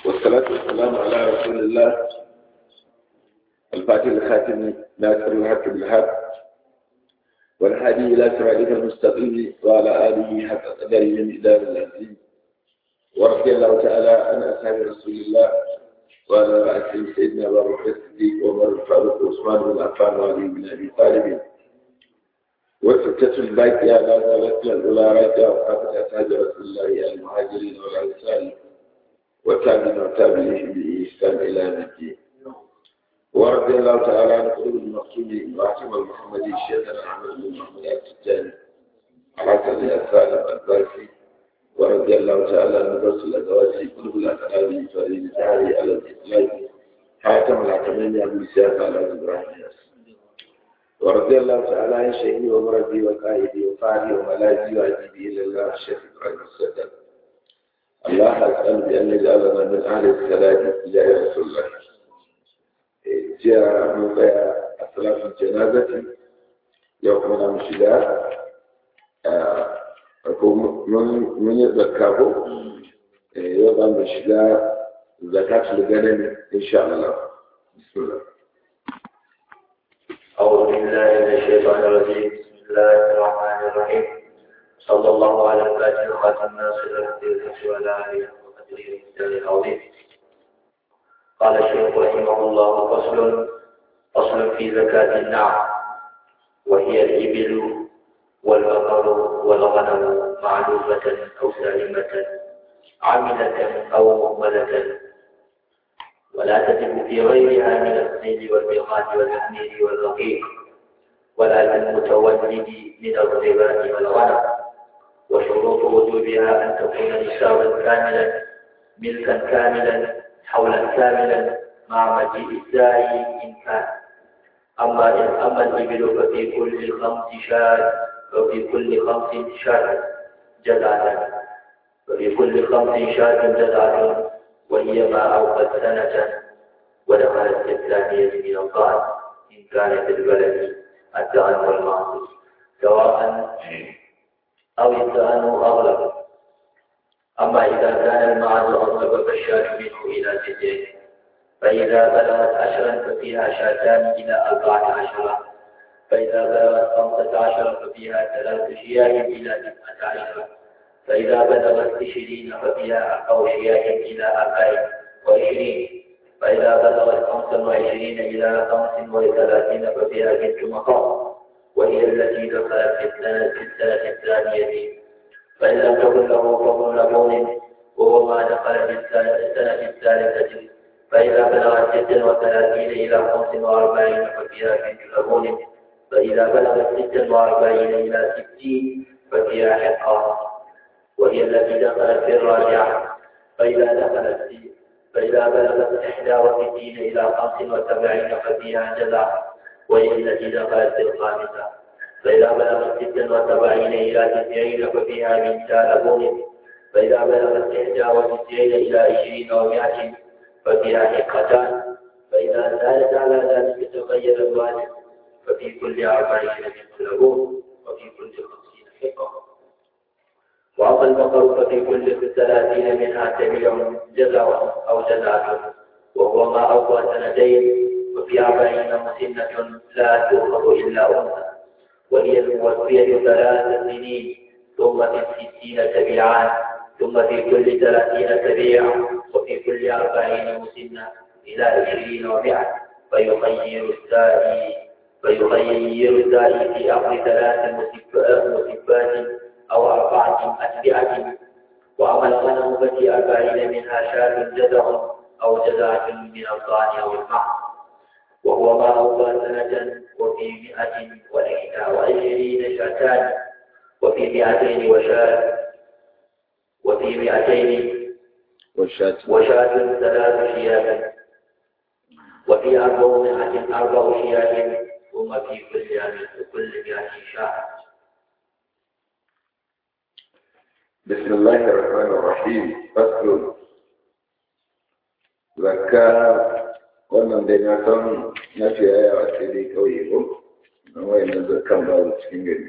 والصلاة والسلام على رسول الله الفاتح الخاتم ناصر الحق بالحق والهادي إلى صراطك المستقيم وعلى آله حق قدره من إدار العظيم ورضي الله تعالى عن أصحاب رسول الله وعلى رأسهم سيدنا أبو بكر الصديق وعمر الفاروق وعثمان بن عفان وعلي بن أبي طالب والفتة الباقية لا زالت الأولى راجعة وقافة أصحاب رسول الله المهاجرين والأنصار وتابعين وتابعين بإحسان إلى الدين ورضي الله تعالى عن قلوب المقصود وعتم المحمدي شيخنا أحمد بن محمد التجاني حسن السالم البارسي ورضي الله تعالى عن درس الأزواج قلوب الأسلام فريد الداري على الإسلام حاتم الحكمين أبو سياسة على إبراهيم ورضي الله تعالى عن شيخي ومرضي وقائدي وفاعلي وملاذي وأجيبي إلى الله الشيخ إبراهيم السدد الله أسأل بأن يجعلنا من أهل السلام يا رسول الله جاء موقع صلاة الجنازة يومنا مشدا من يذكره يوضع مشدا زكاة الغنم إن شاء الله بسم الله أعوذ بالله من الشيطان الرجيم بسم الله الرحمن الرحيم صلى الله على الفاتح خاتم ناصر الحق الحق وعلى آله وقدره المثال العظيم قال الشيخ رحمه الله فصل فصل في زكاة النعم وهي الإبل والبقر والغنم معلوفة أو سالمة عاملة أو مهملة ولا تتم في غيرها من السيل والبيضات والحمير والرقيق ولا المتولد من الربا والغنم وشروط وجوبها أن تكون نصابا كاملا ملكا كاملا حولا كاملا مع مجيء الداعي إن كان أما إن أما الإبل ففي كل خمس شاة وفي كل خمس شاة جزعة وفي كل خمس شاة جزعة وهي ما أوقت سنة ودخلت في الثانية من القعد إن كانت البلد الدعن والمعصوص سواء أو الدعن أغلب أما إذا كان المعز أغلب فالشاة منه إلى ستين فإذا بلغت عشرا ففيها شاتان إلى أربعة عشرة فإذا بلغت خمسة عشر ففيها ثلاث شياه إلى تسعة عشرة فإذا بلغت عشرين ففيها أو شياه إلى أربع وعشرين فإذا بلغت خمسا وعشرين إلى خمس وثلاثين ففيها بنت مقام وهي التي دخلت في السنة في السنة الثانية فإن لم تكن له فضل لبون وهو ما دخل في السنة, السنة الثالثة فإذا بلغت ستا وثلاثين إلى خمس وأربعين ففيها بنت لبون فإذا بلغت ستا وأربعين إلى ستين ففيها حقة وهي التي دخلت في الراجعة فإذا دخلت في فإذا بلغت إحدى وستين إلى خمس وسبعين ففيها جزع وهي التي دخلت في الخامسة فإذا بلغت ستا وسبعين إلى تسعين ففيها بنت لبون فإذا بلغت إحدى وتسعين إلى عشرين ومائة ففيها حقتان فإذا زادت على ذلك تغير الواجب ففي كل أربعين بنت لبون وفي كل خمسين حقة وأما البقر ففي كل ثلاثين منها تبيع جزع أو جزعة وهو ما أوفى سنتين وفي أربعين مسنة لا تؤخذ إلا أنثى وهي الموفية ثلاث سنين ثم في الستين تبيعان ثم في كل ثلاثين تبيع وفي كل أربعين مسنة إلى عشرين ومئة فيخير السائي فيخير السائي في أمر ثلاث مسبات أو أربعة أتبعة وأما الغنم ففي أربعين منها شاة جزع أو جزعة من الضان أو المعز وهو ما أوفى سنة وفي مئة وإحدى وعشرين شاتان وفي مئتين وشاة وفي مئتين والشاة وشاة ثلاث شياه وفي أربعمائة أربع شياه ثم في كل كل مئة شاة بسم الله الرحمن الرحيم فصل zakka wannan dai na san na fi yawa sai dai kauye ko na wayan zakkan ba cikin gari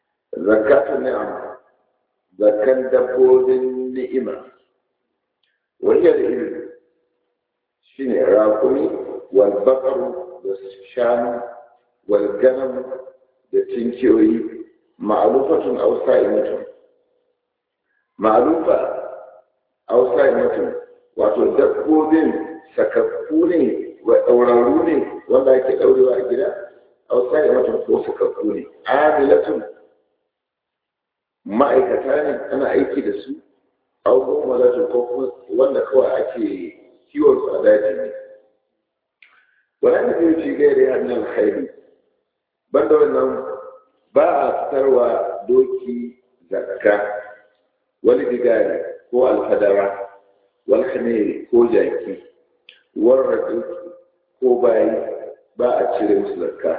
zakatu ni'am zakkan dabbobin ni'ima wahiyar ilmi shi ne rakumi wal bakaru da shanu wal ganam da tinkiyoyi ma'alufatun ausa'i mutum ma'alufa ausa'i mutum wato dabbobin sakakku ne wa ɗaurarru ne wanda ake ɗaurewa a gida ausa'i mutum ko sakakku ne amilatun ma'aikata ne ana aiki da su abubuwan malatun ko wanda kawai ake kiwon su a daji ne wani da zai ci gaire hannun alkhairi banda wannan ba a fitarwa doki zakka wani digari ko alfadara wal khamiri ko jaki warraƙi ko bayi ba a cire musu zakka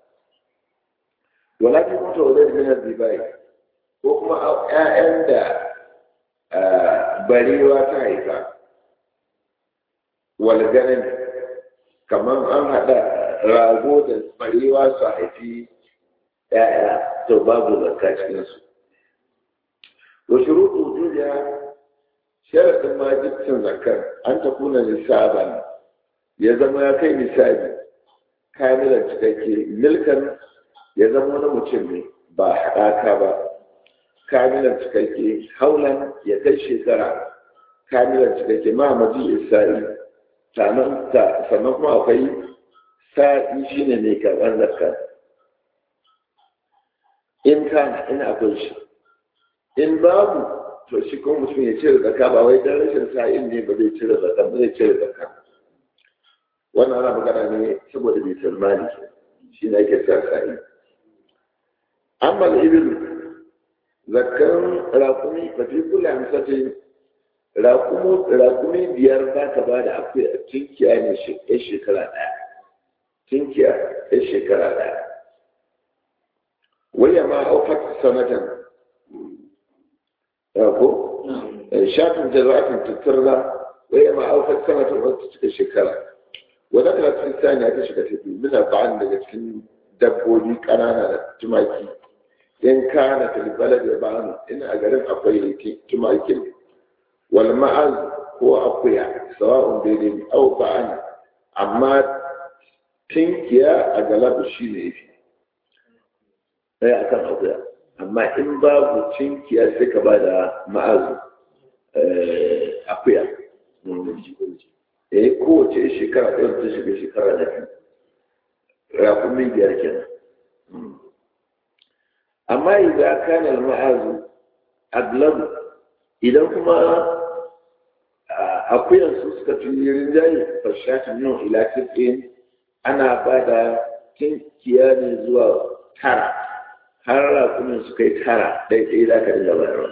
wala ta mutu wa zai minar zibai ko kuma ‘ya'yan da barewa ta haifa walganin kamar an haɗa rago da barewa su haifi ‘ya'ya to babu zakka cikinsu wa shuruɗu duniya sharaɗin majibcin zakar an ta kuna nisaban ya zama ya kai nisabi kamilan cikakke milkan ya zama wani mutum ne ba haɗaka ba kamilan cikakke haulan ya kai shekara kamilan cikakke ma maji isra'i sannan kuma akwai sa'i shine mai karɓar zakka in kana in akwai shi in babu to shi kuma mutum ya cire zakka ba wai dan rashin sa'in ne ba zai cire zakka ba zai cire zakka wannan ana magana ne saboda bai tilmani shi ne ake sa sa'i amma al-ibil zakkan rakumi ba fi kula misalin rakumi biyar za ka ba da akwai a tinkiya ne ya shekara ɗaya tinkiya ya shekara ɗaya waya ma aufat sanatan ko shafin da za ta tattarra waya ma aufat sanatan wata cika shekara wadda ta cikin saniya ta shiga tafi muna ba'an daga cikin dabbobi ƙanana da tumaki in kana filbalar da ba'an in a garin akwai tumakin wal ma'az ko akuya sawa'un daidai au ba'an amma tinkiya a galabu shi ne yafi ɗaya akan akuya amma in babu tinkiya sai ka ba da ma'azu akuya eh kowace shekara ɗaya ta shiga shekara da biyu rakumin biyar kenan amma idan kana ma'azu aglabu idan kuma akuyan su suka fi rinjaye fashatin nan ila tisin ana ba da tinkiya ne zuwa tara har rakumin su kai tara ɗaiɗai za ka dinga bayarwa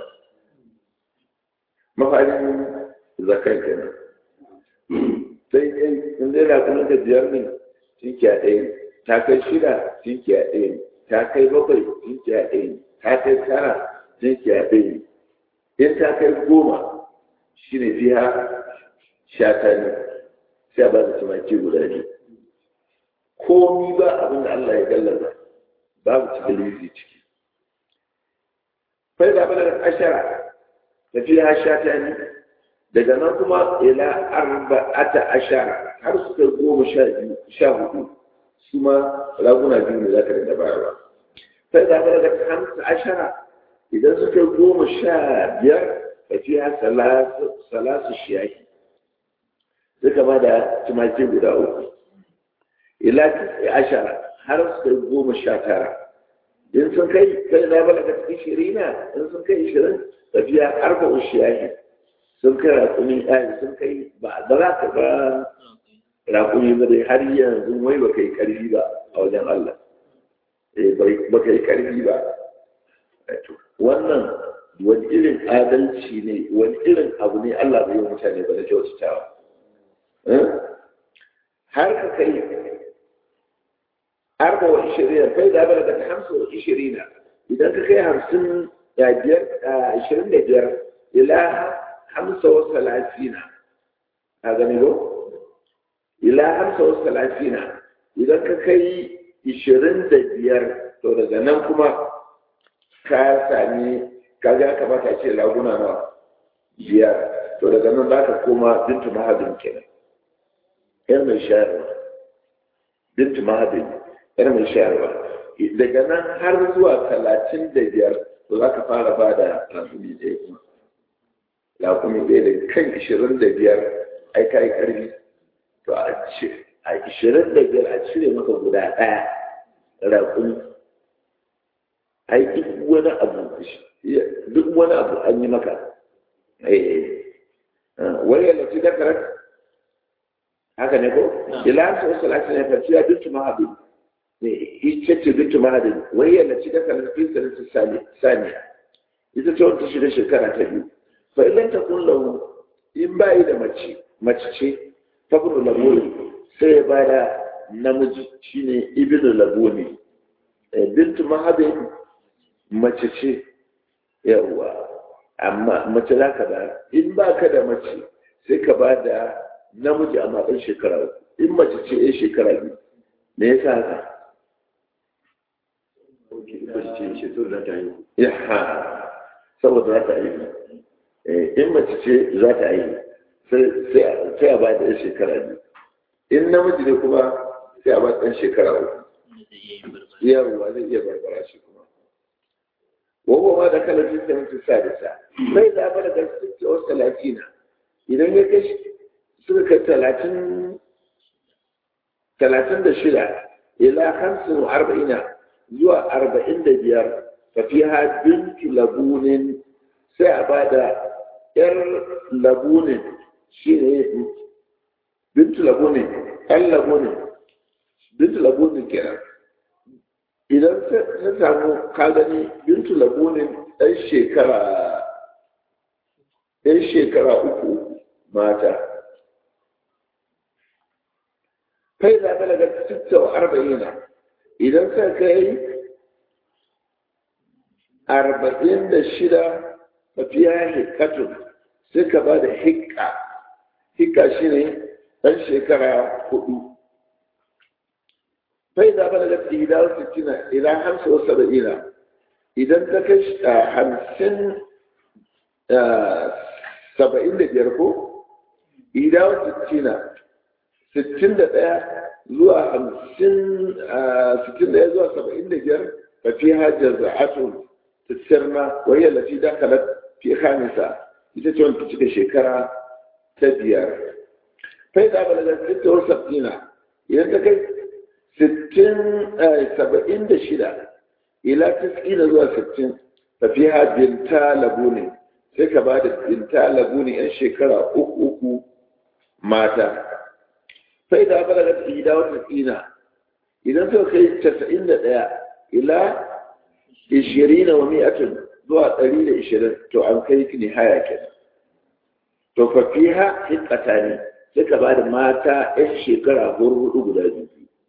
mafarin zakan kenan sai dai in dai rakumin ka biyar ne tinkiya ɗaya ta kai shida tinkiya ɗaya ta kai bakwai tinkiya ɗaya ta kai tara tinkiya ɗaya in ta kai goma shi ne fiya shata ne sai ba da tumaki guda ne komi ba abin da Allah ya gallaza babu cikin lizi ciki fai da bada ashara tafiya shata ne daga nan kuma ila arba'ata ashara har su kai goma sha hudu su ma raguna biyu ne za ka dinga bayarwa fai da bada hamsa ashara idan suka goma sha biyar tafiya salasu shiyahi suka ba da tumaki guda uku ila tisi ashara har su kai goma sha tara in sun kai kai na bala ka cikin shirina in sun kai ishirin tafiya arba shiyahi sun kai rakumin ɗaya sun kai ba da za ka ba rakumi ba dai har yanzu wai ba kai karfi ba a wajen Allah ba kai karfi ba wannan wani irin adalci ne wani irin abu ne Allah bai yi mutane ba da kyautatawa har ka kai arba wa ishirin kai da bala da hamsin wa ishirin idan ka kai hamsin da biyar ishirin da biyar ila hamsa wa salasina a gani ko ila hamsa wa salasina idan ka kai ishirin da biyar to daga nan kuma ka sami kaga kamata ce laguna na biyar to daga nan za ka koma bintu mahadin kenan yar mai shayarwa bintu mahadin yar mai shayarwa daga nan har zuwa talatin da biyar to za ka fara ba da rakumi ɗaya kuma rakumi ɗaya da kan ishirin da biyar ai ka yi ƙarfi to a ishirin da biyar a cire maka guda ɗaya rakumi ai duk wani abu duk wani abu an yi maka wani yana ci dakarar haka ne ko ila su wasu lafi ne tafiya bintu mahadi ita ce bintu mahadi wani yana ci dakarar fi sanar saniya ita ce wata shida shekara ta biyu fa idan ta kulla in bayi da mace mace ce ta kudu laboni sai ya bada namiji shine ibnu laboni bintu mahadi mace ce yawwa amma mace za ka da in ba ka da mace sai ka ba da namiji a matsayin shekara in mace ce ya shekara biyu me yasa haka yaha saboda za ta yi in mace ce za ta yi sai a ba da ya shekara biyu in namiji ne kuma sai a ba ɗan shekara uku yawwa zai iya barbara shi kuma وهو ما دخل في السنة السادسة فإذا بلغ الستة والثلاثين إذا يكش سنة ثلاثين ثلاثين دشلة إلى خمس وأربعين زوى أربعين ديار ففيها بنت لبون سأباد إر لبون شيء بنت لبون اللبون بنت لبون كده idan ta samu kagani bintu labunin ɗan shekara ɗan shekara uku mata kai za ka daga sitta wa arba'ina idan ka kai arba'in da shida tafiya hikatun sai ka ba da hikka hikka shi ne ɗan shekara hudu فإذا بلغت إحدى وستين إلى خمسة وسبعين إذا انتكش خمسين سبعين لجركو إحدى وستين ستين دقيقة زوا خمسين ستين دقيقة زوا سبعين لجر ففيها جزعة تسرنا وهي التي دخلت في خامسة إذا تكون تشكي شكرا تبير فإذا بلغت ستة وسبعين إذا انتكش sittin saba'in da shida ila tiskina zuwa sittin tafiya binta labu ne sai ka ba da binta labu ne yan shekara uku uku mata sai da aka daga ida wata tsina idan suka kai casa'in da ɗaya ila ishirin wa mi'atin zuwa ɗari da ishirin to an kai ni haya kenan to fa fiha hiqqata ne sai ka ba da mata yan shekara hudu guda biyu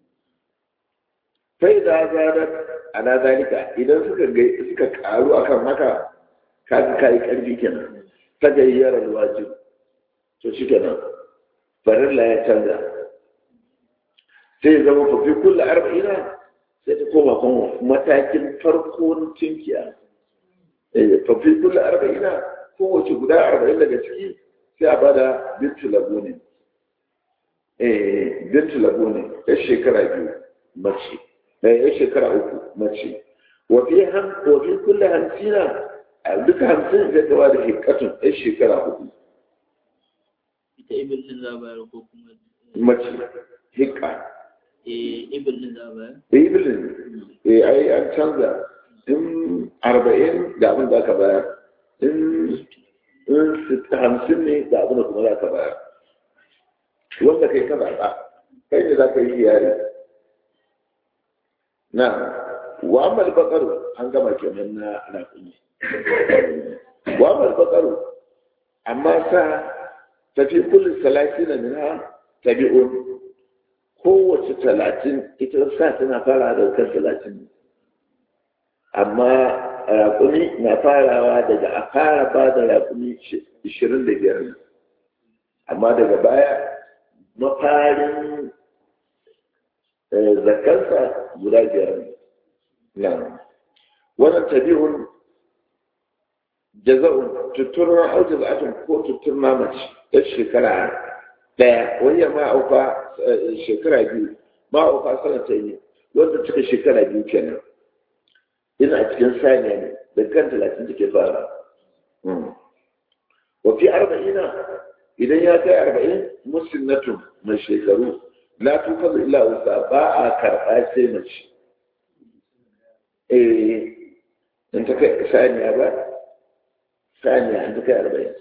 sai da zarar ala zalika idan suka suka karu akan haka kaga kai karfi kenan ta gayyara wajib to shi kenan farilla ya canza sai zama fa fi kullu arba'ina sai ta koma kuma matakin farkon tinkiya eh fa fi kullu arba'ina kowace guda arba'in daga ciki sai a bada bintu labuni eh bintu labuni ya shekara biyu mace ya shekara uku mace wafi kulle hamsina a duka hamsin zai gaba da hikatun ya shekara uku ita ibil din za bayar ko kuma mace hikka eh ibil din za bayar ibil eh ai an canza in arba'in da abin da aka bayar in hamsin ne da abin da kuma za ka bayar wanda kai ka zaɓa kai ne za ka yi yari na wa'amal bakaru an gama kenan na raƙumi wa'amal bakaru amma sa tafi kullum talatin na mina tabi'un kowace talatin ita sa tana fara da kan talatin amma raƙumi na farawa daga a fara ba da raƙumi ishirin da biyar amma daga baya mafarin zakarsa guda biyar ne na wannan tabi'un jaza'un tutturna au jaza'atun ko tutturna mace ta shekara daya wani ma'auka shekara biyu ma'auka sanata ne wanda cika shekara biyu kenan ina cikin saniya ne da kan talatin take fara wafi arba'ina idan ya kai arba'in musinnatun mai shekaru la tufazu illa usa ba a karɓa sai mace eh in ta kai saniya ba saniya in ta kai arba'in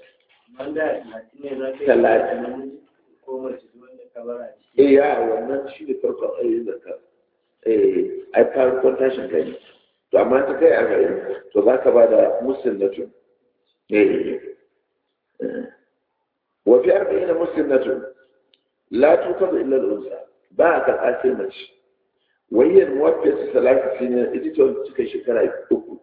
talatin eh ya wannan shi ne farkon ayyukan zakka eh ai farkon tashin kai ne to amma ta kai arba'in to za ka ba da musinnatun eh wa fi arba'in musinnatun la tukazu illa al-unsa ba a karɓa sai mace wayyar muwaffiyar su salatu shi ne ita ce wanda suka shekara uku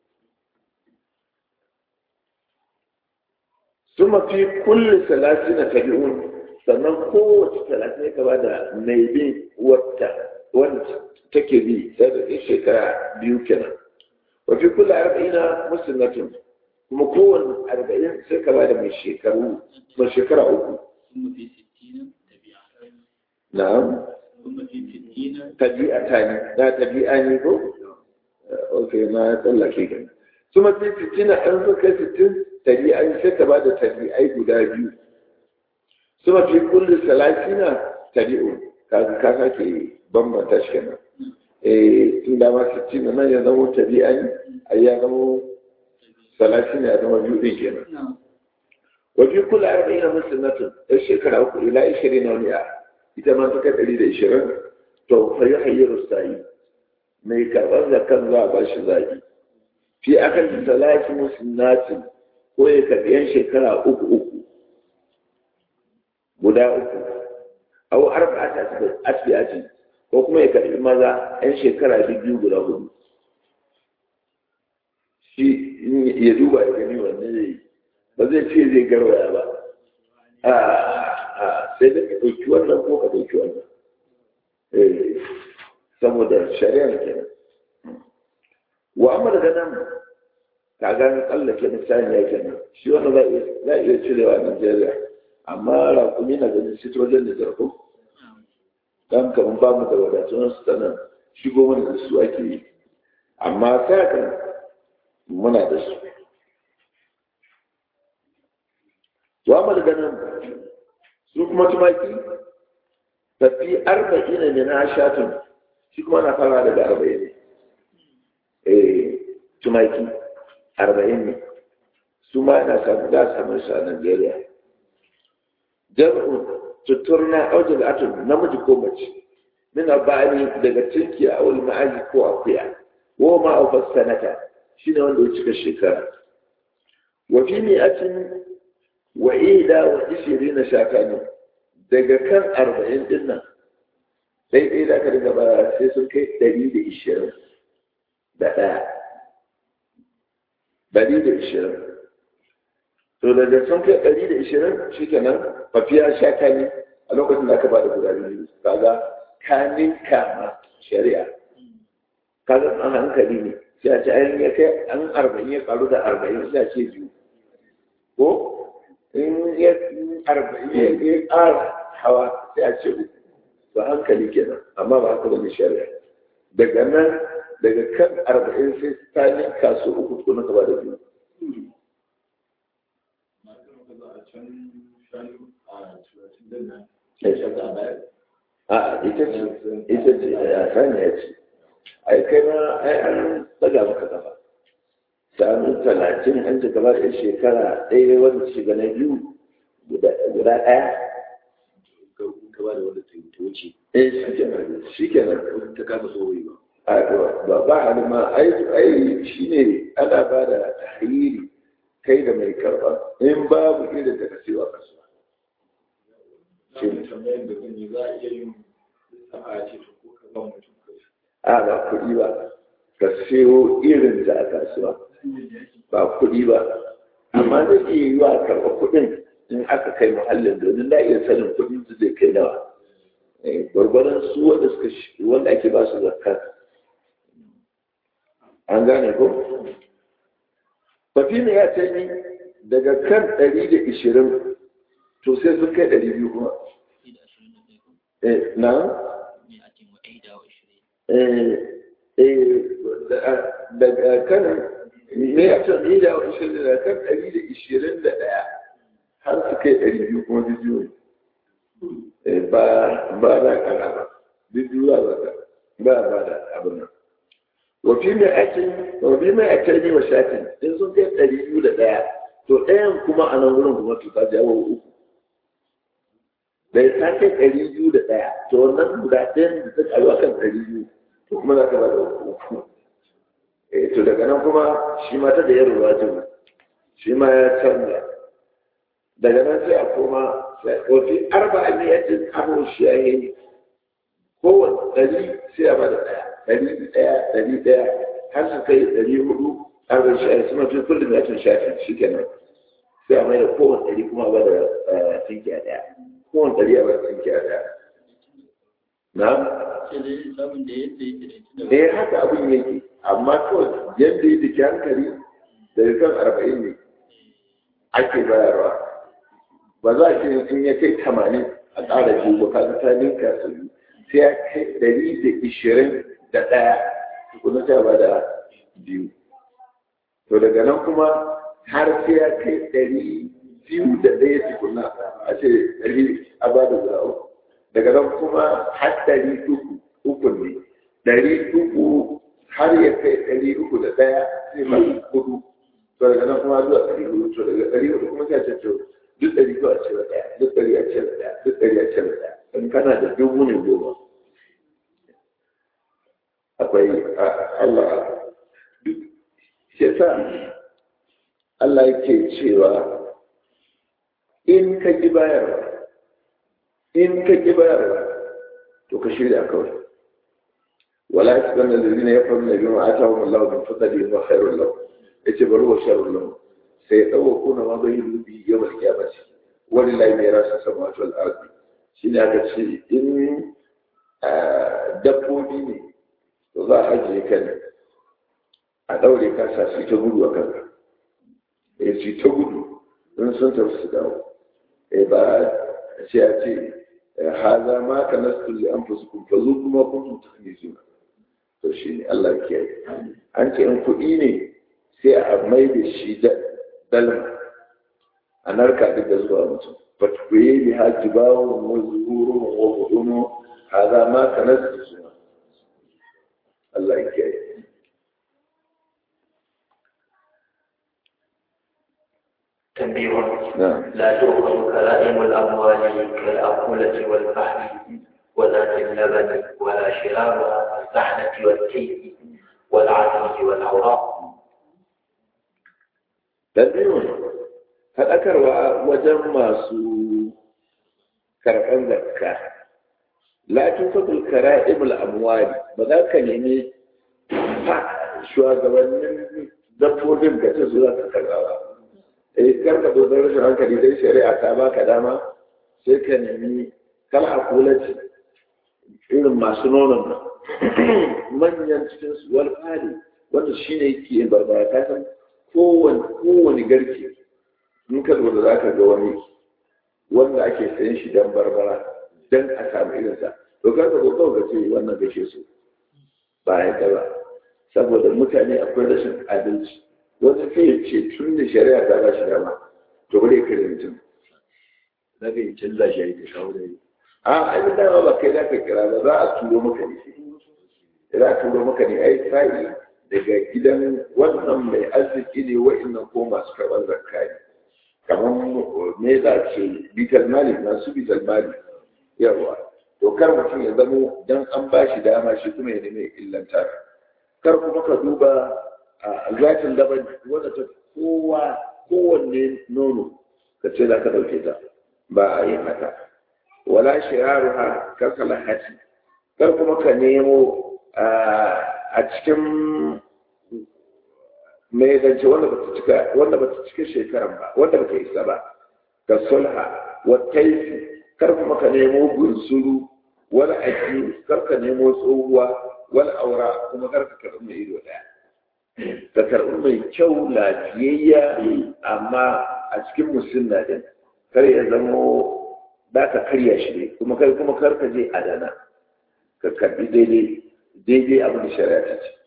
suma fi kulli salatina tabi'un sannan kowace talatin ya gaba da mai bin wata wanda take bi sai da shekara biyu kenan wa fi kulli arba'ina muslimatun kuma kowane arba'in sai ka bada mai shekaru mai shekara uku na'am tabi'a ta ne da tabi'a ne ko ok na tsallake kan su mafi sittina an so kai sittin tabi'ai sai ka bada tabi'ai guda biyu su mafi kulli salatina tabi'u ka ka sake bambanta shi kenan eh tun da ma sittina nan ya zama tabi'ai ai ya zama salatina ya zama biyu din kenan wafi kula arba'in muslimatun ɗan shekara uku ila ishirin na wani ita ma ta kai ɗari da ishirin to fa yi hayyaru sa'i mai karɓar zakan za a ba shi zaɓi fi akan salati muslimatin ko ya karɓi yan shekara uku uku guda uku au arba'ata asbiyatin ko kuma ya karɓi maza yan shekara biyu guda hudu shi ya duba ya gani wanne zai yi ba zai ce zai garwaya ba a sai da ka ɗauki wannan ko ka ɗauki wannan saboda shari'ar kenan wa amma daga nan ka gani tsallake misali ya kenan shi wannan za a iya cirewa a Najeriya amma rakumi na ganin shi wajen da zarko dan kamar ba mu da wadatun su ta nan shigo mana da su ake yi amma ta kan muna da su wa daga nan su kuma tumaki tafi arba'in ne na shatun shi kuma na fara daga arba'in ne eh tumaki arba'in ne su ma yana samu za a samu su a Najeriya jam'u tuturna aujal atun namiji ko mace min ba'ani daga tinki a wani ma'aji ko akuya wa ma a sanata shine wanda ya cika shekara wa fi mi'atin wa ida wa ishiri na shakani daga kan arba'in din nan daidai da ka daga bara sai sun kai ɗari da ishirin da ɗaya ɗari da ishirin to daga sun kai ɗari da ishirin shi kenan mafiya shakani a lokacin da aka ba da guda biyu kaga kanin kama shari'a kaga an hankali ne sai a ce an ya kai an arba'in ya karu da arba'in sai a ce biyu ko in ya arba'in ya ƙara hawa sai a ce uku ba hankali kenan amma ba haka bane shari'a daga nan daga kan arba'in sai ta ninka su uku ko na gaba da biyu a ita ce ita ce a sani ya ce ai kai ma ai an daga maka gaba sanu talatin an ci gaba da shekara ɗaya wanda shiga na biyu guda ɗaya gaba da wanda ta wuce eh shi kenan ta kasa tsohon ba ba ba hali ma ai ai shi ne ana ba da tahriri kai da mai karɓa in babu irin da ka siyo a kasuwa tambayar da zan yi za a iya yin a ce ko ka ba mutum a ba kuɗi ba ka siyo irin da a kasuwa ba kuɗi ba amma zai iya yi wa karɓa kuɗin in aka kai muhallin domin da iya sanin kuɗin su zai kai nawa gwargwaron su wanda suka wanda ake ba su zakka an gane ko fafi ne ya ce ni daga kan ɗari da ishirin to sai sun kai ɗari biyu kuma da ashirin da ɗaya ko eh na me a cikin wa'ai da ashirin eh eh da- daga kan me ya ce ni da ishirin da kan ɗari da ishirin da ɗaya har su kai ɗari biyu kuma biyu ne Eh, ba ba da kana ba biyu ba da ba ba da abin nan wafi mai aikin wafi mai aikin ne wa shatin in sun kai ɗari biyu da ɗaya to ɗayan kuma a nan wurin kuma to ta jawo uku da ya ta kai ɗari biyu da ɗaya to wannan guda ɗayan da ta ƙaru akan ɗari biyu to kuma za ka ba da uku eh to daga nan kuma shi ma ta da yin ruwajin shi ma ya canza daga nan sai a koma wafi arba'a ne ya ce kamo shi ya yi kowane ɗari sai a bada ɗaya ɗari ɗaya ɗari ɗaya har su kai ɗari hudu arba'in shafi suna fi kullum ya tun shafi shi kenan sai a mai da kowane ɗari kuma a bada tinkiya ɗaya kowane ɗari a bada tinkiya ɗaya na sai dai lissafin da yadda yake da ita da eh haka abin yake amma kawai yadda ya dake hankali daga kan arba'in ne ake bayarwa ba za a ce in ya kai tamanin a ƙara biyu ba ka ta ninka su biyu sai ya kai ɗari da ishirin da ɗaya tukuna ta ba da biyu to daga nan kuma har sai ya kai ɗari biyu da ɗaya tukuna a ce ɗari a ba da guda uku daga nan kuma har ɗari uku uku ne ɗari uku har ya kai ɗari uku da ɗaya sai ba hudu to daga nan kuma zuwa ɗari hudu to daga ɗari hudu kuma sai a ce to duk ɗari ko a cire ɗaya duk ɗari a cire ɗaya duk ɗari a cire ɗaya in kana da dubu ne goma akwai Allah duk shi sa Allah yake cewa in ka ki bayarwa in ka ki bayarwa to ka shirya kawai wala yasbanna alladhina yafruna bima atahum Allah min fadlihi wa khairun lahum yace bari wa sharrun lahum sai ya ɗauka kuna ma bai rubi yau da kyamaci wani lai mai rasa samatu al'arzi shi ne aka ce in dabbobi ne to za a ajiye ka ne a ɗaure ka sa su ta gudu a kanka ya su ta gudu in sun tafi su dawo eh ba sai a ce haza ma ka nasu li an fusu kun fazo kuma kun ta ne suna to shi ne Allah ya kiyaye an ce in kuɗi ne sai a mai da shi da dalma a narka duk da zuwa mutum fatkuye bi haji bawo wa zuhuru wa hudumu hada ma kanas da suna Allah ya kiyaye تنبيه نعم لا تؤخذ كلائم الأموال كالأقولة والفحم وذات اللبن ولا شرابها كالزحنة والكيل والعدل والأوراق dalilin faɗakarwa wajen masu karɓar zakka latin fadul kara'imul amwali ba za ka nemi fa shugabannin dabbobin da ta zuwa ka karɓa ba eh kar ka dozar rashin hankali dai shari'a ta baka dama sai ka nemi kal akulati irin masu nonon nan manyan cikin su wal fadi wanda shine yake yin barbara ka san kowane kowane garke in ka lura za ka ga wani wanda ake sayan shi dan barbara dan a samu irinsa to kar ka zo kawai ka ce wannan gashe su ba ya ba saboda mutane akwai rashin adalci wani sai ya ce tun da shari'a ta ba shi dama to bari kare mutum za ka yi canza shi a yi ta kawo da yi a ai dama ba kai za ka kira ba za a turo maka ne za a turo maka ne ai sa'i daga gidan wannan mai arziki ne wa'annan ko masu karɓar zakka ne kamar me za ce bitar mali masu bitar mali yawa to kar mutum ya zamo dan an ba shi dama shi kuma ya nemi illanta kar kuma ka duba a zatin daban wanda ta kowa kowanne nono ka ce za ka ɗauke ta ba a yi haka wala shiraruha kar ka lahati kar kuma ka nemo a cikin mai zance wanda ba ta cika wanda ba ta cika shekaran ba wanda ba ta isa ba ka sulha wa taifi kar kuma ka nemo gunsuru wani aji kar ka nemo tsohuwa wani aura kuma kar ka karɓi mai ido ɗaya ka karɓi mai kyau lafiyayya amma a cikin musulna din kar ya zamo da ka karya shi ne kuma kai kuma kar ka je adana ka karɓi daidai daidai abin da shari'a ta ce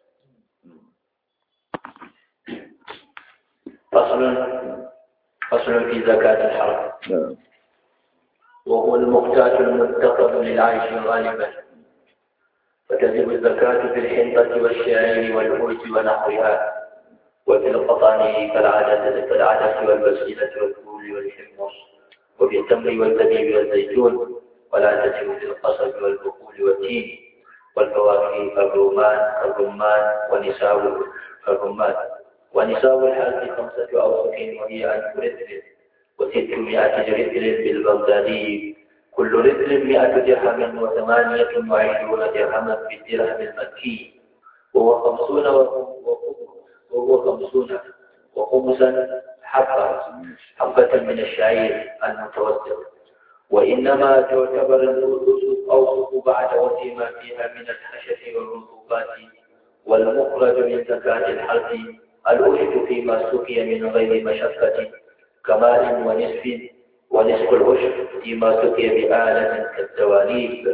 فصل فصل في زكاة الحرب وهو المقتات المتخذ للعيش غالبا فتجب الزكاة في الحنطة والشعير والأرز ونحوها وفي القطان كالعدس كالعدس والبسيلة والفول والحمص وفي التمر والزبيب والزيتون ولا تجب في القصب والبقول والتين والفواكه كالرومان كالرمان ونساء كالرمان ونساء الحاج خمسة أوسق وهي ألف رتل وستمائة رتل بالبغدادي كل رتل مئة درهم وثمانية وعشرون درهما بالدرهم المكي وهو خمسون وهو خمسون وخمسا حبة حبة من الشعير المتوسط وإنما تعتبر الأسس أوسط بعد وسيما فيها من الحشف والرطوبات والمخرج من زكاة الحرث الأشد فيما سقي من غير مشقة كمال ونصف ونصف الأشد فيما سقي بآلة كالدواليب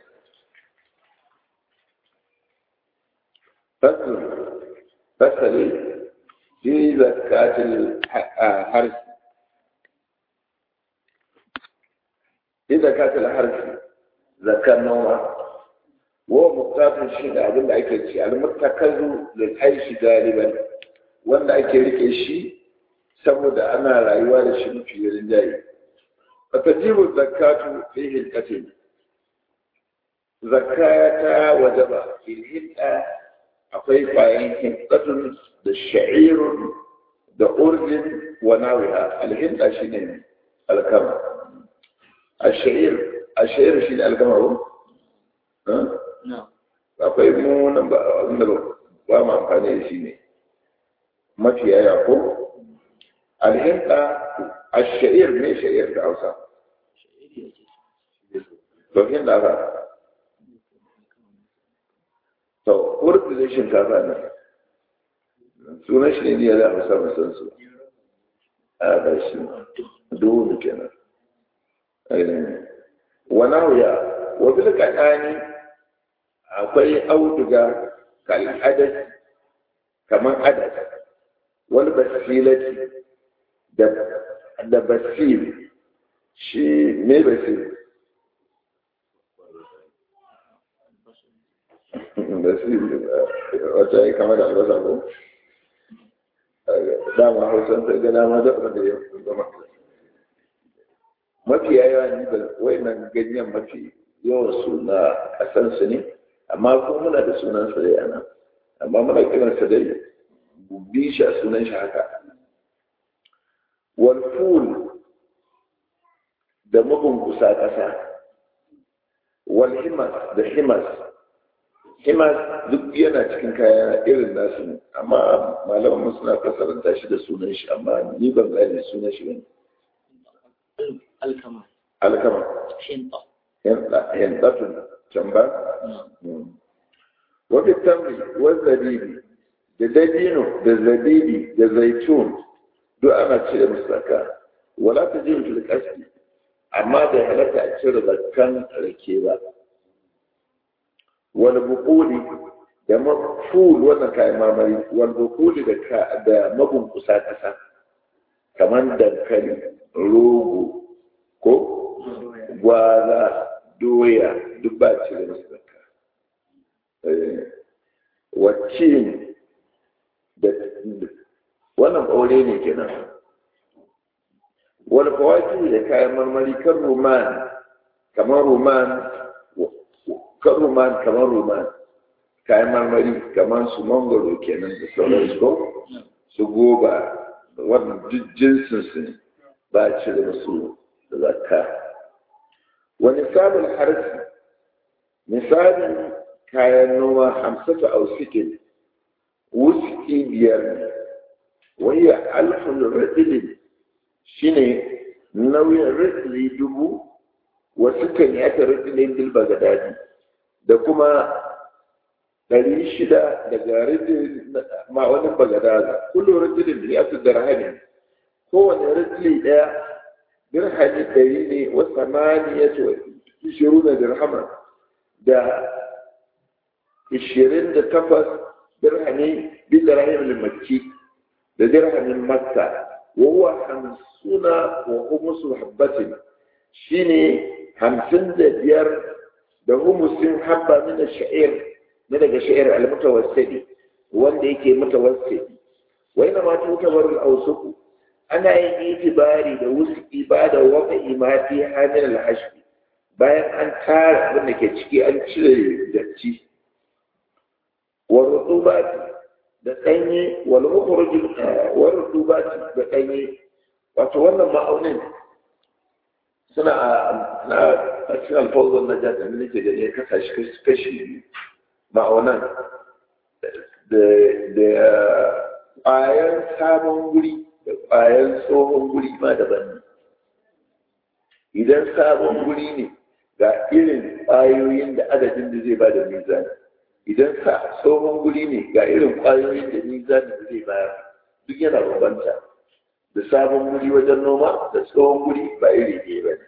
فصل فصل في زكاة الحرث في زكاة الحرث زكاة نوع وهو مقتات الشيء abin da ake ci almuttakazu lil aishi galiban wanda ake rike shi saboda ana rayuwa da shi mafi rinjaye fatajibu zakatu fi hilqatin zakata wajaba fil hilqa akwai bayan hilqatun da sha'irun da urjin wa nawiha al hilqa shine alkama الشعير الشعير shi ne alkama ko akwai mu nan ba wanda ba mu amfani da shi ne mafi yaya ko alhinka الشعير ne sha'ir da Hausa to hin da ba to urdu da shinkafa ne sunan shi ne da Hausa musan su a ba shi duhu kenan ونويا وبالكتاني akwai auduga kal hadas kaman hadas wal basilati da da basil shi me basil basil wata yi kama da albasa ko dama hausan ta ga dama da abin da ya zama mafi yawa ni ba wayannan ganyen mafi yawan su na kasan su ne amma kuma muna da sunan sa dai ana amma muna kiran sa dai bi shi a sunan shi haka wal ful da mabunkusa kasa wal himas da himas himas duk yana cikin kaya irin nasu ne amma malaman suna fasaranta shi da sunan shi amma ni ban gane sunan shi bane alkama alkama shinta hindatun can ba wafi tamri wa zabibi da dabino da zabibi da zaitun duk ana cire musu zakka wala ta jin fil qasdi amma da halatta a cire zakkan rake ba wal buquli da maful wannan kayan marmari wal buquli da da mabunkusa kasa kamar dankali rogo ko gwaza doya duk ba ci da masu zakka wacce da wannan ɓaure ne kenan wani kawaki da kayan marmari kan roman kamar roman kan roman kamar roman kayan marmari kamar su mangoro kenan da sauransu ko su goba wannan duk jinsinsu ne ba ci da masu zakka wani sabon harfi misalin kayan noma hamsatu ausikin wuski biyar ne wani alfin radilin shi ne nauyin radili dubu wasu kan yi aka radilin dilba ga daji da kuma ɗari shida daga rijin ma'aunin bagadaza kullum rijilin biyatu dirhami kowane rijili ɗaya dirhami ɗari ne wa samaniyatu ishiruna dirhama da ishirin da takwas dirhami bi dirhamin makki da dirhamin makka wa huwa hamsuna wa humusu habbatin shine hamsin da biyar da humusin habba min sha'ir na daga sha'ir al-mutawassidi wanda yake mutawassidi wa ina ma tutabar al-awsuq ana yin itibari da wuski ba da wata imati hamil al-hashbi bayan an tara abin da ke ciki an cire datti wa rutubati da ɗanye wal mukhruj wa rutubati da ɗanye wato wannan ma'aunin suna na a cikin alfawzon na jata ne nake gani ya kasa shi kashi ma'aunan da ƙwayan sabon guri da ƙwayan tsohon guri ma daban ne idan sabon guri ne ga irin ƙwayoyin da adadin da zai ba da mizani idan sa tsohon guri ne ga irin ƙwayoyin da mizani da zai bayar duk yana bambanta da sabon guri wajen noma da tsohon guri ba iri ɗaya ba ne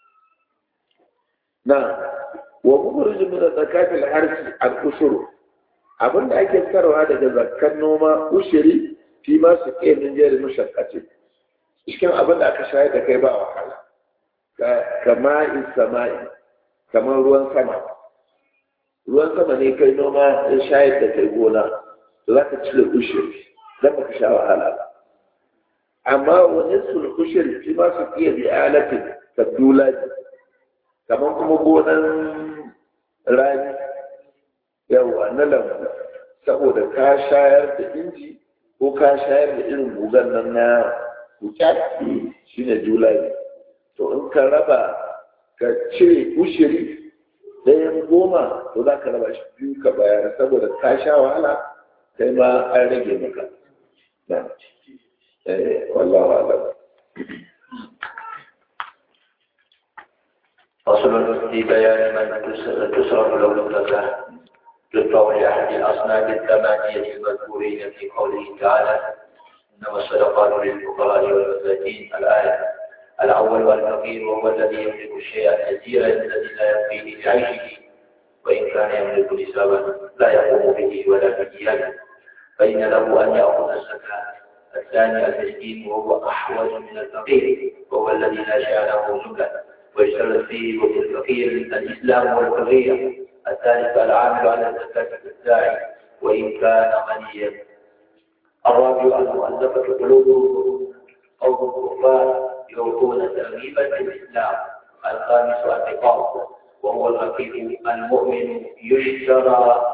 na wa mukhrijun min zakatil harsi al-ushur abinda ake sarwa daga zakkan noma ushiri fi ma su ke min jeri mushaqqati cikin abin da aka shayar da kai ba wahala kama sama'i kamar ruwan sama ruwan sama ne kai noma ya shayar da kai gona to za ka cire ushiri don ba ka sha wahala ba amma wani sul ushiri fi ma su ke bi alatin tabdulaji kamar kuma gonan rani yawa na lambu saboda ka shayar da inji ko ka shayar da irin gugan nan na kukyaki shi ne julai to in ka raba ka cire ushiri ɗayan goma to za ka raba shi biyu ka bayar saboda ka sha wahala kai ma an rage maka na wallahu alam فصل في بيان من تصرف له الزكاة يدفع لأحد الأصناف الثمانية المذكورين في قوله تعالى إنما الصدقات للفقراء والمساكين الآية الأول والفقير وهو الذي يملك الشيء اليسير الذي لا يكفيه لعيشه وإن كان يملك نسابا لا يقوم به ولا بديانه فإن له أن يأخذ الزكاة الثاني المسكين وهو أحوج من الفقير وهو الذي لا شاء له جملة ويشترط فيه وفي الفقير الإسلام والحرية الثالث العامل على الزكاة الداعي وإن كان غنيا الرابع المؤلفة قلوبهم أو الكفار يعطون ترغيبا في الإسلام الخامس العقاب وهو الرقيق المؤمن يشترى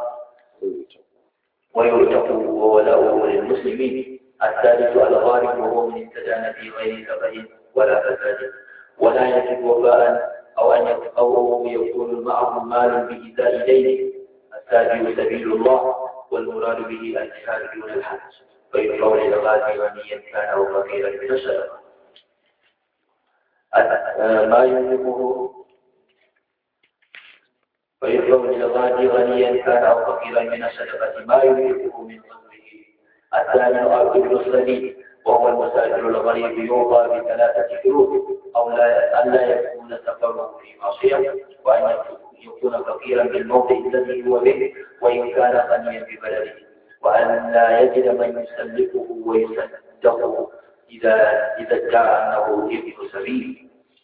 ويعتق وولاؤه للمسلمين الثالث الغالب وهو من استدان في غير سبب ولا فساد ولا يجب وفاء أو أن أو يكون معه مال بإزاء دينه السابع سبيل الله والمراد به الجهاد دون الحج فيدفع للغازي غنيا كان أو فقيرا من الصدقة ما يملكه ويدفع للغازي غنيا كان أو فقيرا من الصدقة ما يملكه من قدره الثاني الابن الصديق وهو المسافر الغريب يوضى بثلاثة شروط أو لا ألا يكون سفره في معصية وأن يكون فقيرا بالموضع الذي هو به وإن كان غنيا ببلده وأن لا يجد من يسلكه ويصدقه إذا إذا ادعى أنه ابن سبيل.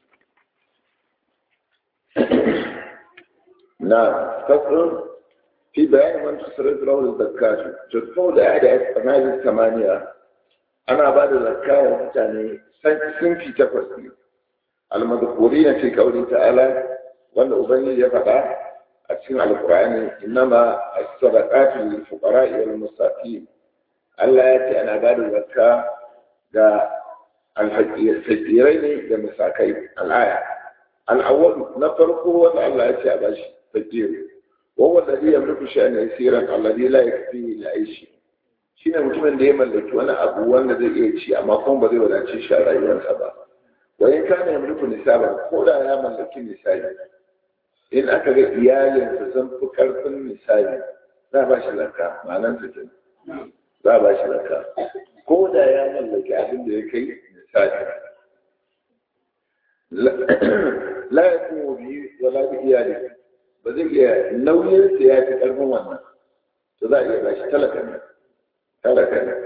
نعم فصل في بيان من تصرف له الزكاة تدفع لأحد هذه الثمانية أنا بعد الزكاة يعني سنفي تفصيل المذكورين في قوله تعالى وأن أبني يفقى أتسمع القرآن إنما الصدقات للفقراء والمساكين ألا يأتي أنا بعد الزكاة دا الفقيرين للمساكين الآية الأول نفرقه وأن الله يأتي أباش فقير وهو الذي يملك شأن يسيرا الذي لا يكفيه لعيشه shine mutumin da ya mallaki wani abu wanda zai iya ci amma kuma ba zai wadace shi a rayuwarsa ba wa in kana ya mulku nisaban ko da ya mallaki nisabi in aka ga iyalinsa sun fi karfin nisabi za a ba shi zakka ma'anar su kenan za a ba shi zakka ko da ya mallaki abin da ya kai misali la ya kuma biyu wala bi iyali ba zai iya nauyin sa ya fi karfin wannan to za a iya bashi talaka ne talaka ne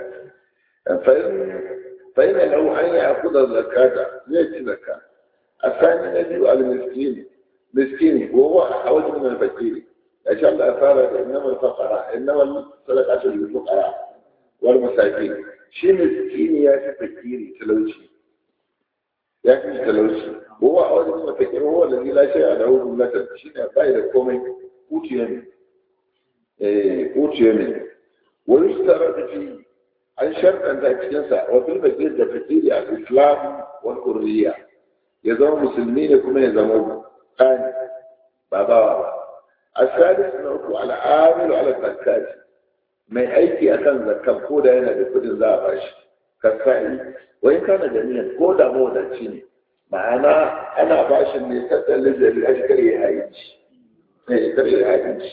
fa ina lau an yi akuda zakata zai ci zakka a sani na biyu al miskini miskini ko wa a wajen min fakiri ya sha Allah fara da innamal faqara innamal sadaqatu lil fuqara wal masakin shi miskini ya fi fakiri talauci ya fi talauci kowa a wajen mafakir kowa da ni lashe a dawo jumlatar shi ne bai da komai kuciye ne eh kuciye ne wani su tara da fi an sharɗanta cikinsa wa fil fakir da fakiri a islam wa kurriya ya zama musulmi ne kuma ya zama ɗani ba bawa ba a sadis na uku al'amilu ala zakati mai aiki akan zakka ko da yana da kudin za a bashi kasai wai kana da niyyar ko da mawadaci ne ma'ana ana bashin ne tattalin da ya shi kare hayinci ne kare hayinci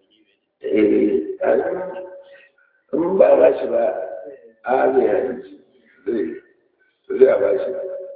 in ba ba shi ba a zai hayinci zai zai a bashi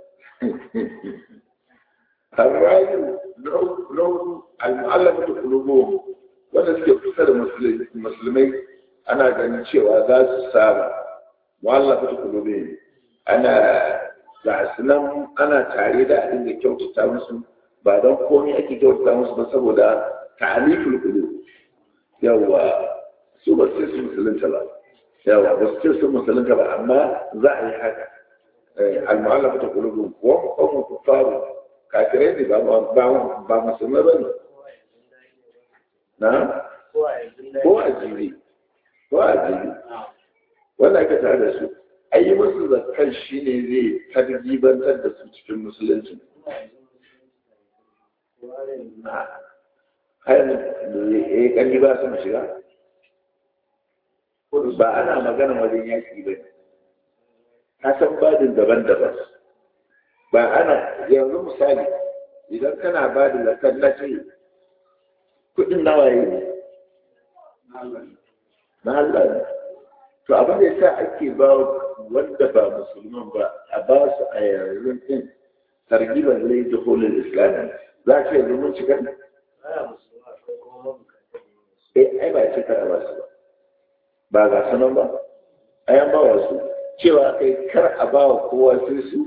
الرأي لون المعلمة قلوبهم wanda suke kusa da musulmai ana ganin cewa za su saba wallafa ta kulube ana ga su nan ana tare da abin da kyautata musu ba don komai ake kyautata musu ba saboda ta'aliful qulub yawa su ba su su musulunta ba yawa ba su ce su musulunta ba amma za a yi haka al-mu'allafa ta qulub wa qawmu kuffaru kafirai ne ba ba musulmai ba ne na ko a jiri ko a jiri wanda aka tare da su ayi musu zakkan shi ne zai targibantar da su cikin musulunci hayan da ya kalli ba su shiga ba ana magana wajen yaki ba ka san badin daban-daban ba ana yanzu misali idan kana ba da zakkan na ce kudin nawaye ne na Allah ne to abin da yasa ake ba wanda ba musulman ba a ba su a yanzu din targiban lai da holin islamin za ka yanzu mun cika eh ai ba cika a ba su ba ba ga sanan ba ai an ba wasu cewa kai kar a ba wa kowa sai su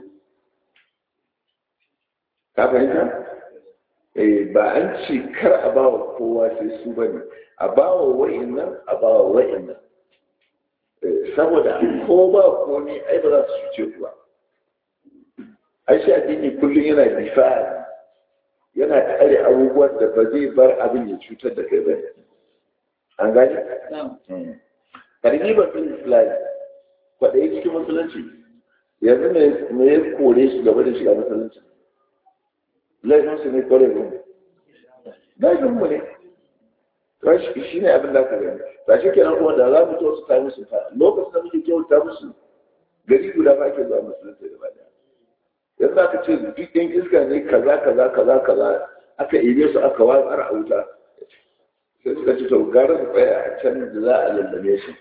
ka fahimta ba an ce kar a ba wa kowa sai su ba ne a ba wa wa'in nan a ba wa wa'in nan saboda ko ba ko ne ai ba za su cuce ku ba ai shi addini kullum yana difa yana kare abubuwan da ba zai bar abin ya cutar da kai ba an gani targibar fil islam kwaɗayi cikin musulunci yanzu me ya kore shi gaba da shiga musulunci laifinsu ne kore mu laifinmu ne rashi shi ne abin da aka gani ba shi kenan kuma da za mu kyautu ta musu fa lokacin da muke kyauta musu gari guda ba ke zuwa musulunci da bada yanzu aka ce duk ɗan iska ne kaza kaza kaza kaza aka ibe su aka watsar a wuta sai suka ci to gara su tsaya a can da za a lallame shi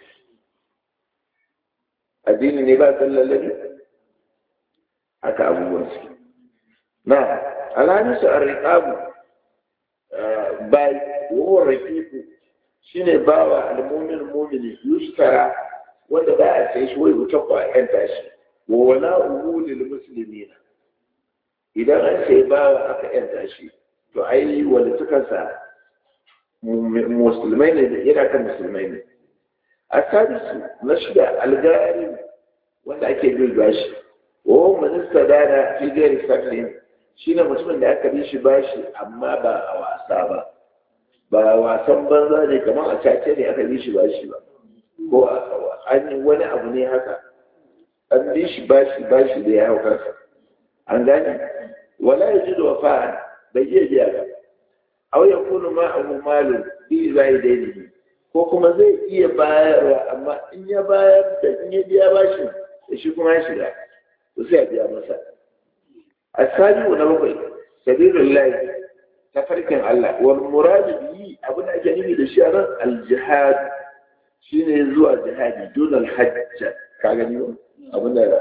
addini ne ba san lallabe haka abubuwan su na alhamisu a riƙabu bai wawon rafiku shi ne ba wa almomin mumini yustara wanda ba a sai shi wai wuta kwa yan tashi wa wala uhudul muslimina idan an sai ba wa aka yan tashi to ai wanda suka sa musulmai ne yana kan musulmai ne a sadisu na shida algari wanda ake bin bashi wa minista dana fi gairi saklin shi ne mutumin da aka bi shi bashi amma ba a wasa ba ba wasan banza ne kamar a cace ne aka bi shi bashi ba ko an yi wani abu ne haka an bi shi bashi bashi da ya hau kansa an gane wala ya ji da wafa bai iya biya ba aw ya kunu ma abu malin bi zai daidai ko kuma zai iya bayarwa amma in ya bayar da in ya biya bashin da shi kuma ya shiga to sai a biya masa السابع ونبقي سبيل الله tafarkin Allah wal muradu bihi abin da ake nufi da shi a nan al jihad shine zuwa jihadi dun al hajj ka gani ba abin da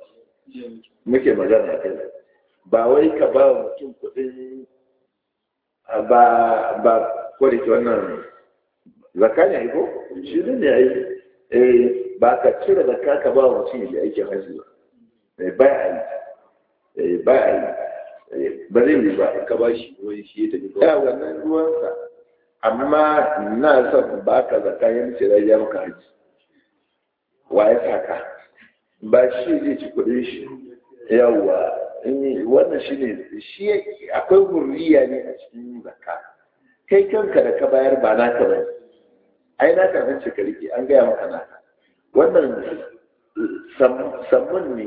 muke magana kai ba wai ka ba mutum kuɗin ba ba ko da ke wannan zakka ne ko shi ne ai eh ba ka cire zakka ka ba mutum ya aikin hajji ba eh ba ai eh ba ai ba zai yi ba ka ba shi wani shi ya tafi ya wannan ruwansa amma na son ba ka zakka ya mace da ya maka hajji wa ya saka ba shi zai ci kuɗin shi yawa wannan shi ne shi akwai hurriya ne a cikin zakka kai kanka da ka bayar ba naka ba ai naka nan ce ka rike an gaya maka naka wannan sammun ne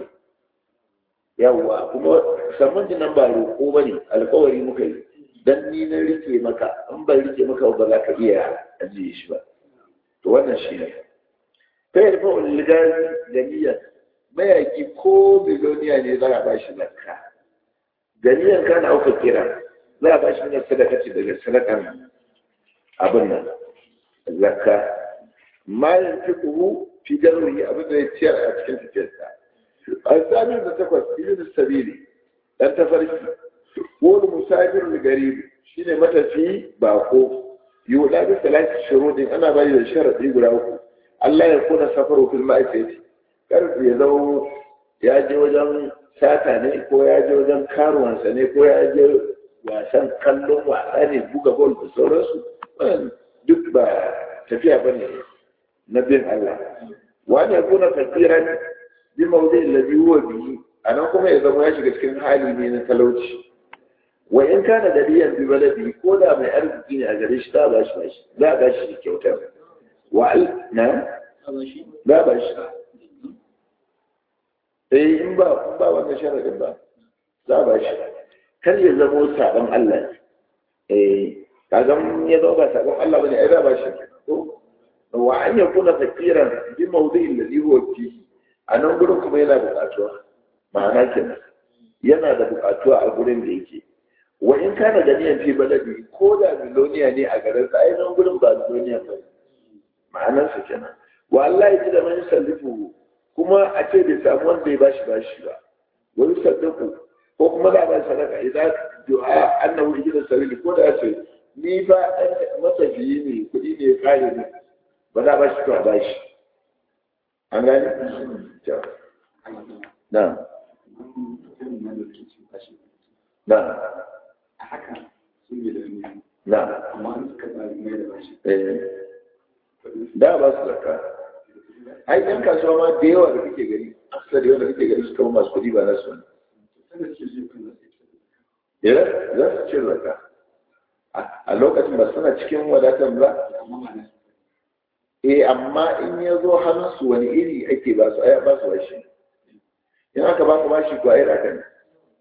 yawa kuma sammun nan ba roƙo ba ne alkawari muka yi dan ni na rike maka in ban rike maka ba za ka iya ajiye shi ba to wannan shi ne ta yarfa uligazi da niyyar mayaki ko biloniya ne za a ba shi zakka ganiyan kana auka kira za a ba shi ne sadaka ce daga sadakan abin nan zakka malin fiqhu fi jarri abin da ya ciyar a cikin tafiyarsa al-sami da takwas ibn sabili dan tafarki wani musafir da garibi shine matafi bako yuda bi salati shurudin ana bayi da sharadi guda uku Allah ya kuna safaru fil ma'isati kar ya zama ya je wajen sata ne ko ya je wajen karuwansa ne ko ya je wasan kallon wasa ne buga bol da sauransu duk ba tafiya ba ne na bin Allah wani ya kuna fakiran bi maudai ladhi huwa bihi anan kuma ya zama ya shiga cikin hali ne na talauci wa in kana daliyan bi baladi ko da mai arziki ne a gare shi za a bashi bashi za a bashi kyautar wa al na za a bashi eh in ba in ba wannan sharadin ba za a bashi kar ya zamo sabon Allah eh kaga ya zo ba sabon Allah bane ai za a bashi ko wa an yakuna fakiran bi mawdi'i alladhi huwa fihi anan gurin kuma yana buƙatuwa ma'ana kenan yana da buƙatuwa a gurin da yake wa in kana da niyan fi baladi ko da miloniya ne a garin sa ai nan gurin ba miloniya ba ma'anar sa kenan wa Allah ya ji da man sallifu kuma a ce bai samu wanda ya bashi bashi ba wa yusaddiqu ko kuma za a ba sadaka idan du'a annahu ijida sabili ko da ce ni fa masafiyi ne kuɗi ne ya kare ni ba za a bashi to a bashi an gani na na haka sun yi da ni na amma an suka tsari mai da bashi eh da ba su zaka ai ɗan kasuwa ma da yawa da kake gani aksar da yawa da kake gani su kama masu kuɗi ba na su wani sanda suke ji kan nasu yana za su ce zaka a lokacin ba suna cikin wadatan ba amma ma na eh amma in ya zo hannunsu wani iri ake ba su ai ba su bashi in aka ba ka bashi ko ai raka ne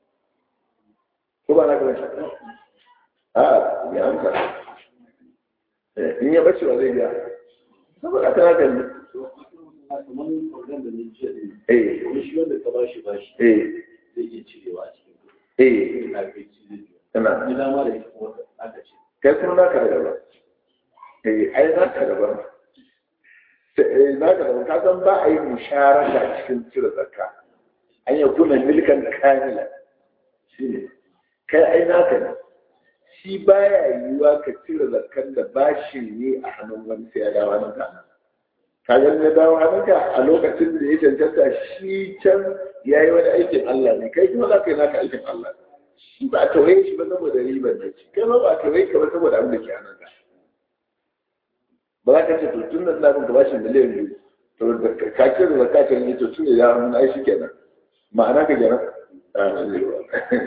ko ba na ka bashi a ya amsa Eh, in ya bace wa zai biya saboda aka raka ne kamar program da ni jiya ne eh wani shi wanda ka bashi bashi eh zai iya cirewa a cikin eh kuɗi na kai ci zai biya kana ni dama da ita kuma aka ce kai kuma naka da gaba eh ai naka da gaba eh naka da ka san ba a yi musharaka cikin cire zakka an yi kuna milkan kamila shi ne kai ai naka ne shi baya yiwuwa ka cire zakkan da bashi ne a hannun wani sai ya dawo hannunka ka ga ya dawo hannunka a lokacin da ya cancanta shi can ya yi wani aikin Allah ne kai kuma za ka yi naka aikin Allah shi ba a tawaye shi ba saboda ribar da shi kai ma ba a tawaye ka ba saboda abin da ke hannunka ba za ka ce to tun da ina bin ka bashi miliyan biyu to da ka ce da zakka kan yi to tun da ya hannun ai shi kenan ma'ana ka kenan Ah, zai yiwu.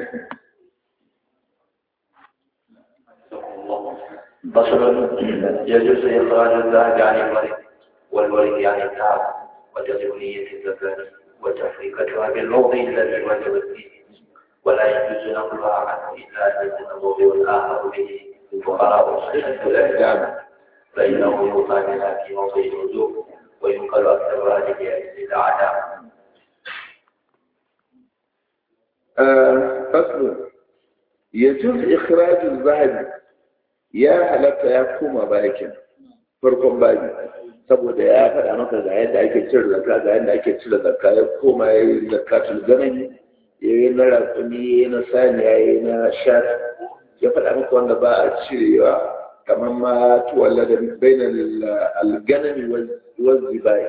فصل يجوز إخراج الذهب عن الورق والورق عن الذهب وتجب نية الزكاة وتفريقتها بالموضع الذي وجبت فيه ولا يجوز نقلها عنه إلا أن يكون موضع آخر به الفقراء وصحة الأحكام فإنه يوقع بها في موضع الوجوب وينقل أكثر هذه لأجل الأعداء آه، فصل yajuz ikhrajul zahabi ya halatta ya koma bakin farkon babi saboda ya faɗa maka ga yadda ake cire zakka ga yadda ake cire zakka ya koma ya yi zakatul ganami ya yi na raƙumi ya yi na saniya ya yi na shat ya faɗa maka wanda ba a cirewa kamar ma tuwalla da bainar alganami wanzu bayi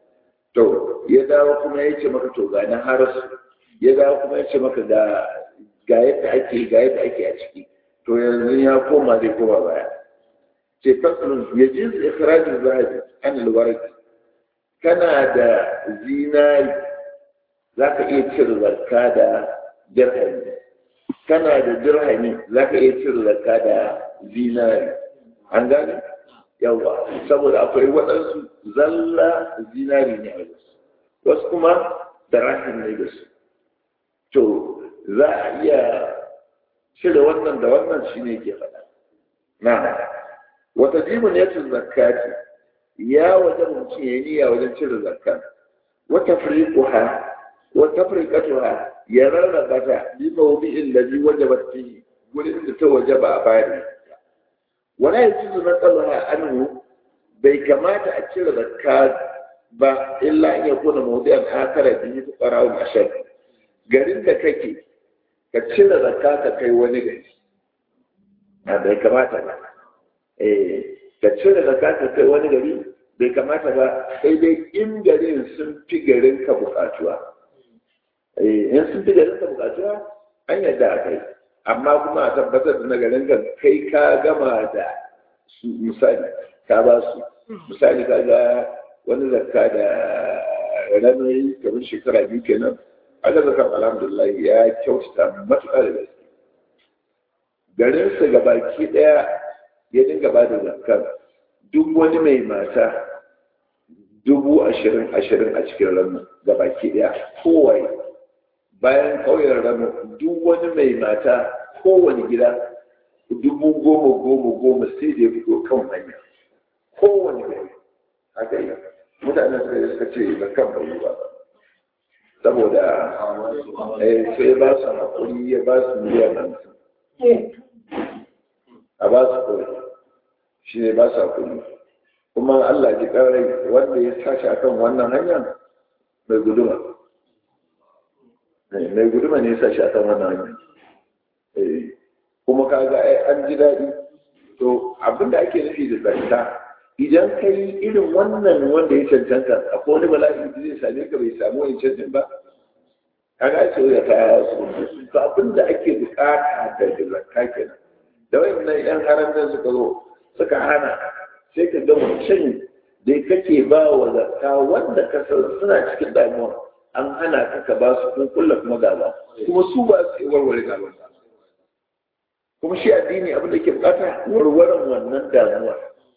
to ya dawo kuma ya ce maka to ga na harasu ya dawo kuma ya ce maka ga ga yadda ake ga yadda ake a ciki to yanzu ya koma zai koma baya ce fasalin ya ji ikirajin zahabi an alwarki kana da zinari za ka iya cire zakka da dirhami kana da dirhami za ka iya cire zakka da zinari an gane yawa saboda akwai waɗansu zalla zinari ne a wasu wasu kuma da rahim ne da su to za a iya cire wannan da wannan shi ne ke faɗa na wata jibin ya cin zakati ya wajen mutum ya niyya wajen cire zakka wata firiƙuha wata firiƙatuha ya rarraba ta bi mawubi'in da bi wajabat fihi gurin da ta wajaba a bari wala yajuzu naqaluha anhu bai kamata a cire zakka ba illa in yakuna mawdi'an akara bi fuqara'u ashad garin da kake ka cire zakka ka kai wani gari na bai kamata ba eh ka cire zakka ka kai wani gari bai kamata ba sai dai in garin sun fi garin ka bukatuwa eh in sun fi garin ka bukatuwa an yadda a kai amma kuma a tabbatar da nagarin ka kai ka gama da su misali ka ba su misali ka ga wani zakka da ranar kamar shekara biyu kenan aka zaka alhamdulillah ya kyautata matuƙa da gaske garinsa gabaki ɗaya ya dinga ba da zakkar duk wani mai mata dubu ashirin ashirin a cikin ranar gabaki ɗaya kowai bayan ƙauyen rano duk wani mai mata kowane gida dubu goma goma goma sai da ya fito kan hanya kowane gari haka yi mutanen suka suka ce da kan bai ba saboda sai ba su haƙuri ya ba su miliyan hamsin a ba su kawai shi ne ba su haƙuri kuma Allah ji ƙarai wanda ya tashi akan wannan hanya mai guduma mai guduma ne ya sa shi a kan wannan hanyar kuma ka ga an ji daɗi to abinda ake nufi da zanta idan ka yi irin wannan wanda ya cancanta akwai wani bala'i da zai same ka bai samu wani cancin ba ka ga ce ya ta su to abinda ake bukata da zakka kenan da wayannan yan haramta suka zo suka hana sai ka ga mutum da kake ba wa zakka wanda ka san suna cikin damuwa an hana ka ka ba su kun kulla kuma gaba kuma su ba su yi warware gaba kuma shi addini abin da ke bukata warwaran wannan damuwa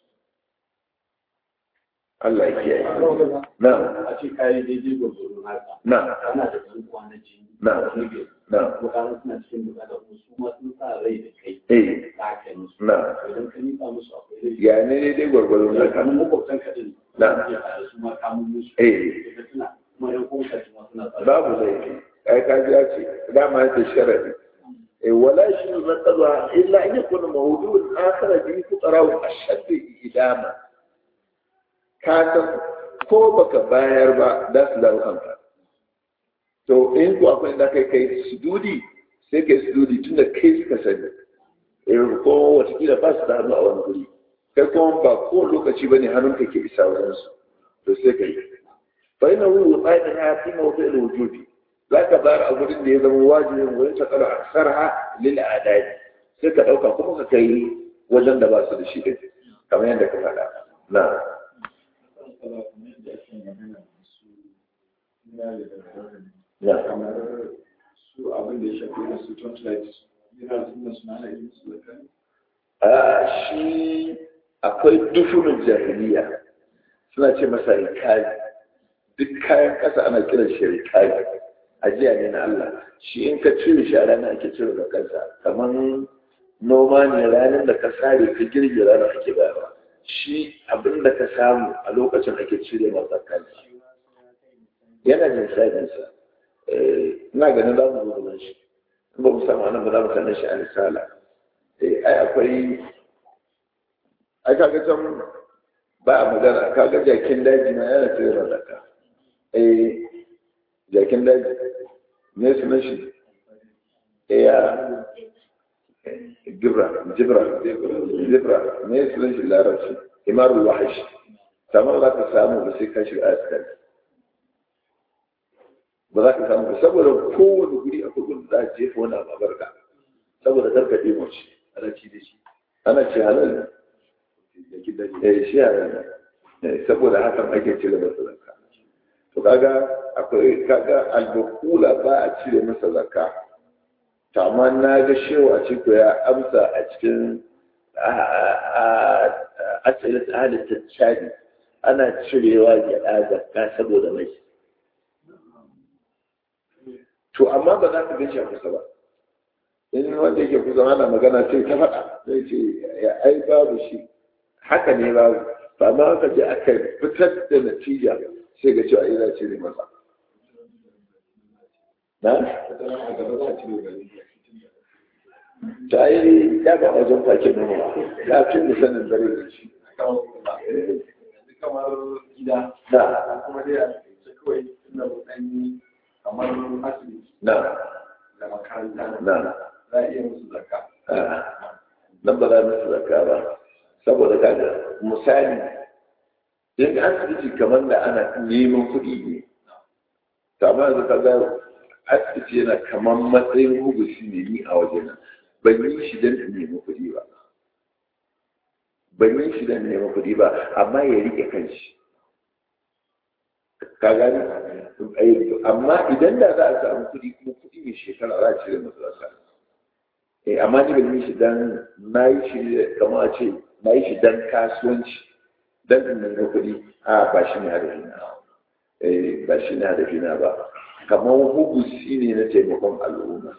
Allah ya kiyaye na a ce kayi daidai gwagwaro haka na ana da ɗan kwanaki na na bukatu suna cikin bukata kuma su ma sun sa rai da kai eh za ka yi musu na idan ka nika musu akwai rai ya ne daidai gwargwaro na kamar kan makwabtan ka din Na. ke tare su ma kamun musu eh da suna kuma yan kuma ka ma suna tsare babu laifi ai ka ji ya ce dama yake sharadi eh wala shi na kaza illa an yakuna mawdu'un akhar bi fuqara wa ashadd idama ka san ko baka bayar ba da su dawo kanka to in ku akwai da kai kai sududi sai kai sududi tunda kai suka sani eh ko watakila ba su da hannu a wani guri kai kuma ba ko lokaci bane hannunka ke isa wajen su to sai kai fa ina wu tsayin ha fi mawdu al wujudi zaka bayar a gurin da ya zama wajibin wurin ta kala aksarha lil adad sai ka dauka kuma ka kai wajen da ba su da shi din kamar yadda ka faɗa na kamar yadda ake magana su iyali da rarrabe na kamar su abin da ya shafi da su torchlight yana suna suna na yin su da kan a shi akwai dufunin jahiliya suna ce masa rikali duk kayan ƙasa ana kiran shi rikali ajiya ne na Allah shi in ka cire shi a ranar ake cire da kansa kamar noma ne ranar da ka sare ka girge ranar ake bayarwa shi abin da ka samu a lokacin ake cire masa kansa yana jin sa'insa ina ganin za mu zo gaban shi in ba mu samu nan ba za mu sanar shi a risala eh ai akwai ai kaga can ba a magana kaga jakin daji na yana cire da zakka eh jakin daji me sunan shi eh ya jibra jibra jibra me sunan shi larabci imarul wahash kamar za ka samu da sai ka shiga askari ba za ka samu ba saboda kowane guri akwai gudu za a jefa wani abu a barka saboda karka ɗimo shi ana ci da shi ana ce halal ne jakin daji eh shi halal ne saboda hakan ake cire masa zakka to kaga akwai kaga albakula ba a cire masa zakka to amma na ga shewa ce ko ya amsa a cikin asirin halittar cadi ana cirewa gyaɗa zakka saboda mai to amma ba za ka gan shi a kusa ba in wanda yake kusa ana magana sai ta faɗa zai ce ya ai babu shi haka ne babu ba amma aka je aka fitar da natija sai ga cewa ina cire masa na ta yi ya ga wajen fakin nuna ya fi da sanin dare da shi yanzu kamar gida na kuma dai a ce kawai ina ɗan yi kamar asibiti na da makaranta na za a iya musu zakka a nan ba za mu su zaka ba saboda kaga misali in asibiti kamar da ana neman kuɗi ne to amma yanzu kaga asibiti yana kamar matsayin hubusi ne ni a wajena ban yi shi don in nemi kuɗi ba ban yi shi don nemi kuɗi ba amma ya rike kanshi ka gani amma idan da za a samu kuɗi kuma kuɗi mai shekara za a cire masu zaka eh amma ni ban yi shi dan na yi shi kamar a ce na yi shi dan kasuwanci dan in nemi kuɗi a ba shi ne hadafina eh ba shi ne hadafina ba kamar hubusi ne na taimakon al'umma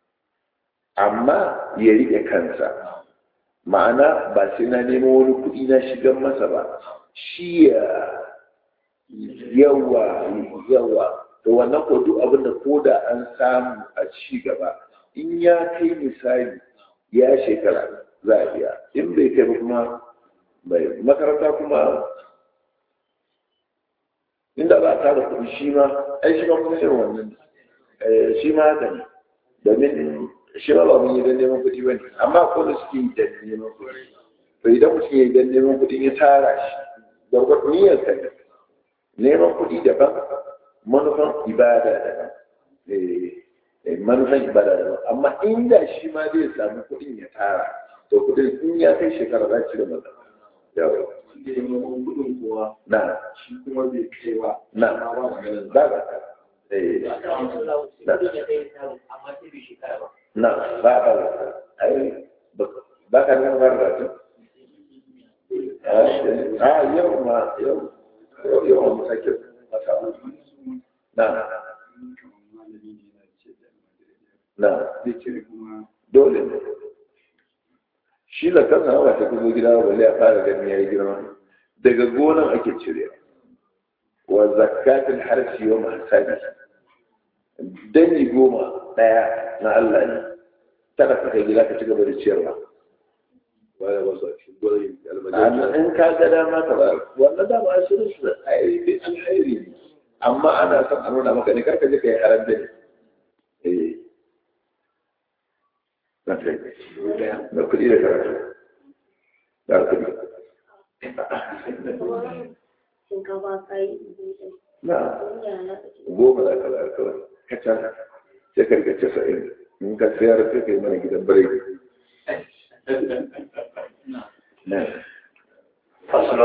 amma ya riƙe kansa ma'ana ba sai na nemo wani kuɗi na shigar masa ba shi ya yawa yawa to wannan ko duk abin da ko da an samu a ci gaba in ya kai misali ya shekara za a biya in bai kai ba kuma bai makaranta kuma inda ba a tara kuɗi shi ma ai shi ma kuma irin wannan eh, shi ma haka ne domin shi ma ba mun yi don neman kuɗi ba ne amma ko da suke yi don neman kuɗi to idan mutum ya yi don neman kuɗi ya tara shi da wata niyyar ka ne neman kuɗi daban manufan ibada daban eh, eh, manufan ibada daban amma inda shi ma zai samu kuɗin ya tara to kuɗin in ya kai shekara za ci da maza yawa wanda ya neman kuɗin kuwa na shi kuma bai kai ba na amma ba maganar ba ba eh na ba ba ai ba ka nuna ba da tu a yau ma yau yau yau mu sake mata na na zai cire kuma dole ne shi da kansa ba ta kuma gida ba balle a fara gani yayi girma daga gonan ake cire wa zakatul harfi wa mahsabi dangi goma daya na Allah ne kada ka kai gida ka ci gaba da ciyarwa baya ba su a cikin gwarayin amma almajiyar in ka ga dama ka ba wannan dama a shirin su ayyuka alheri ne amma ana son a nuna maka ne karka je ka yi haram da ne eh na kai da kuɗi da karatu da kuɗi shinkafa kai na da goma za ka bayar kawai kacal sai ka rika casa'in in ka sayar sai ka yi mana gidan birai na فصل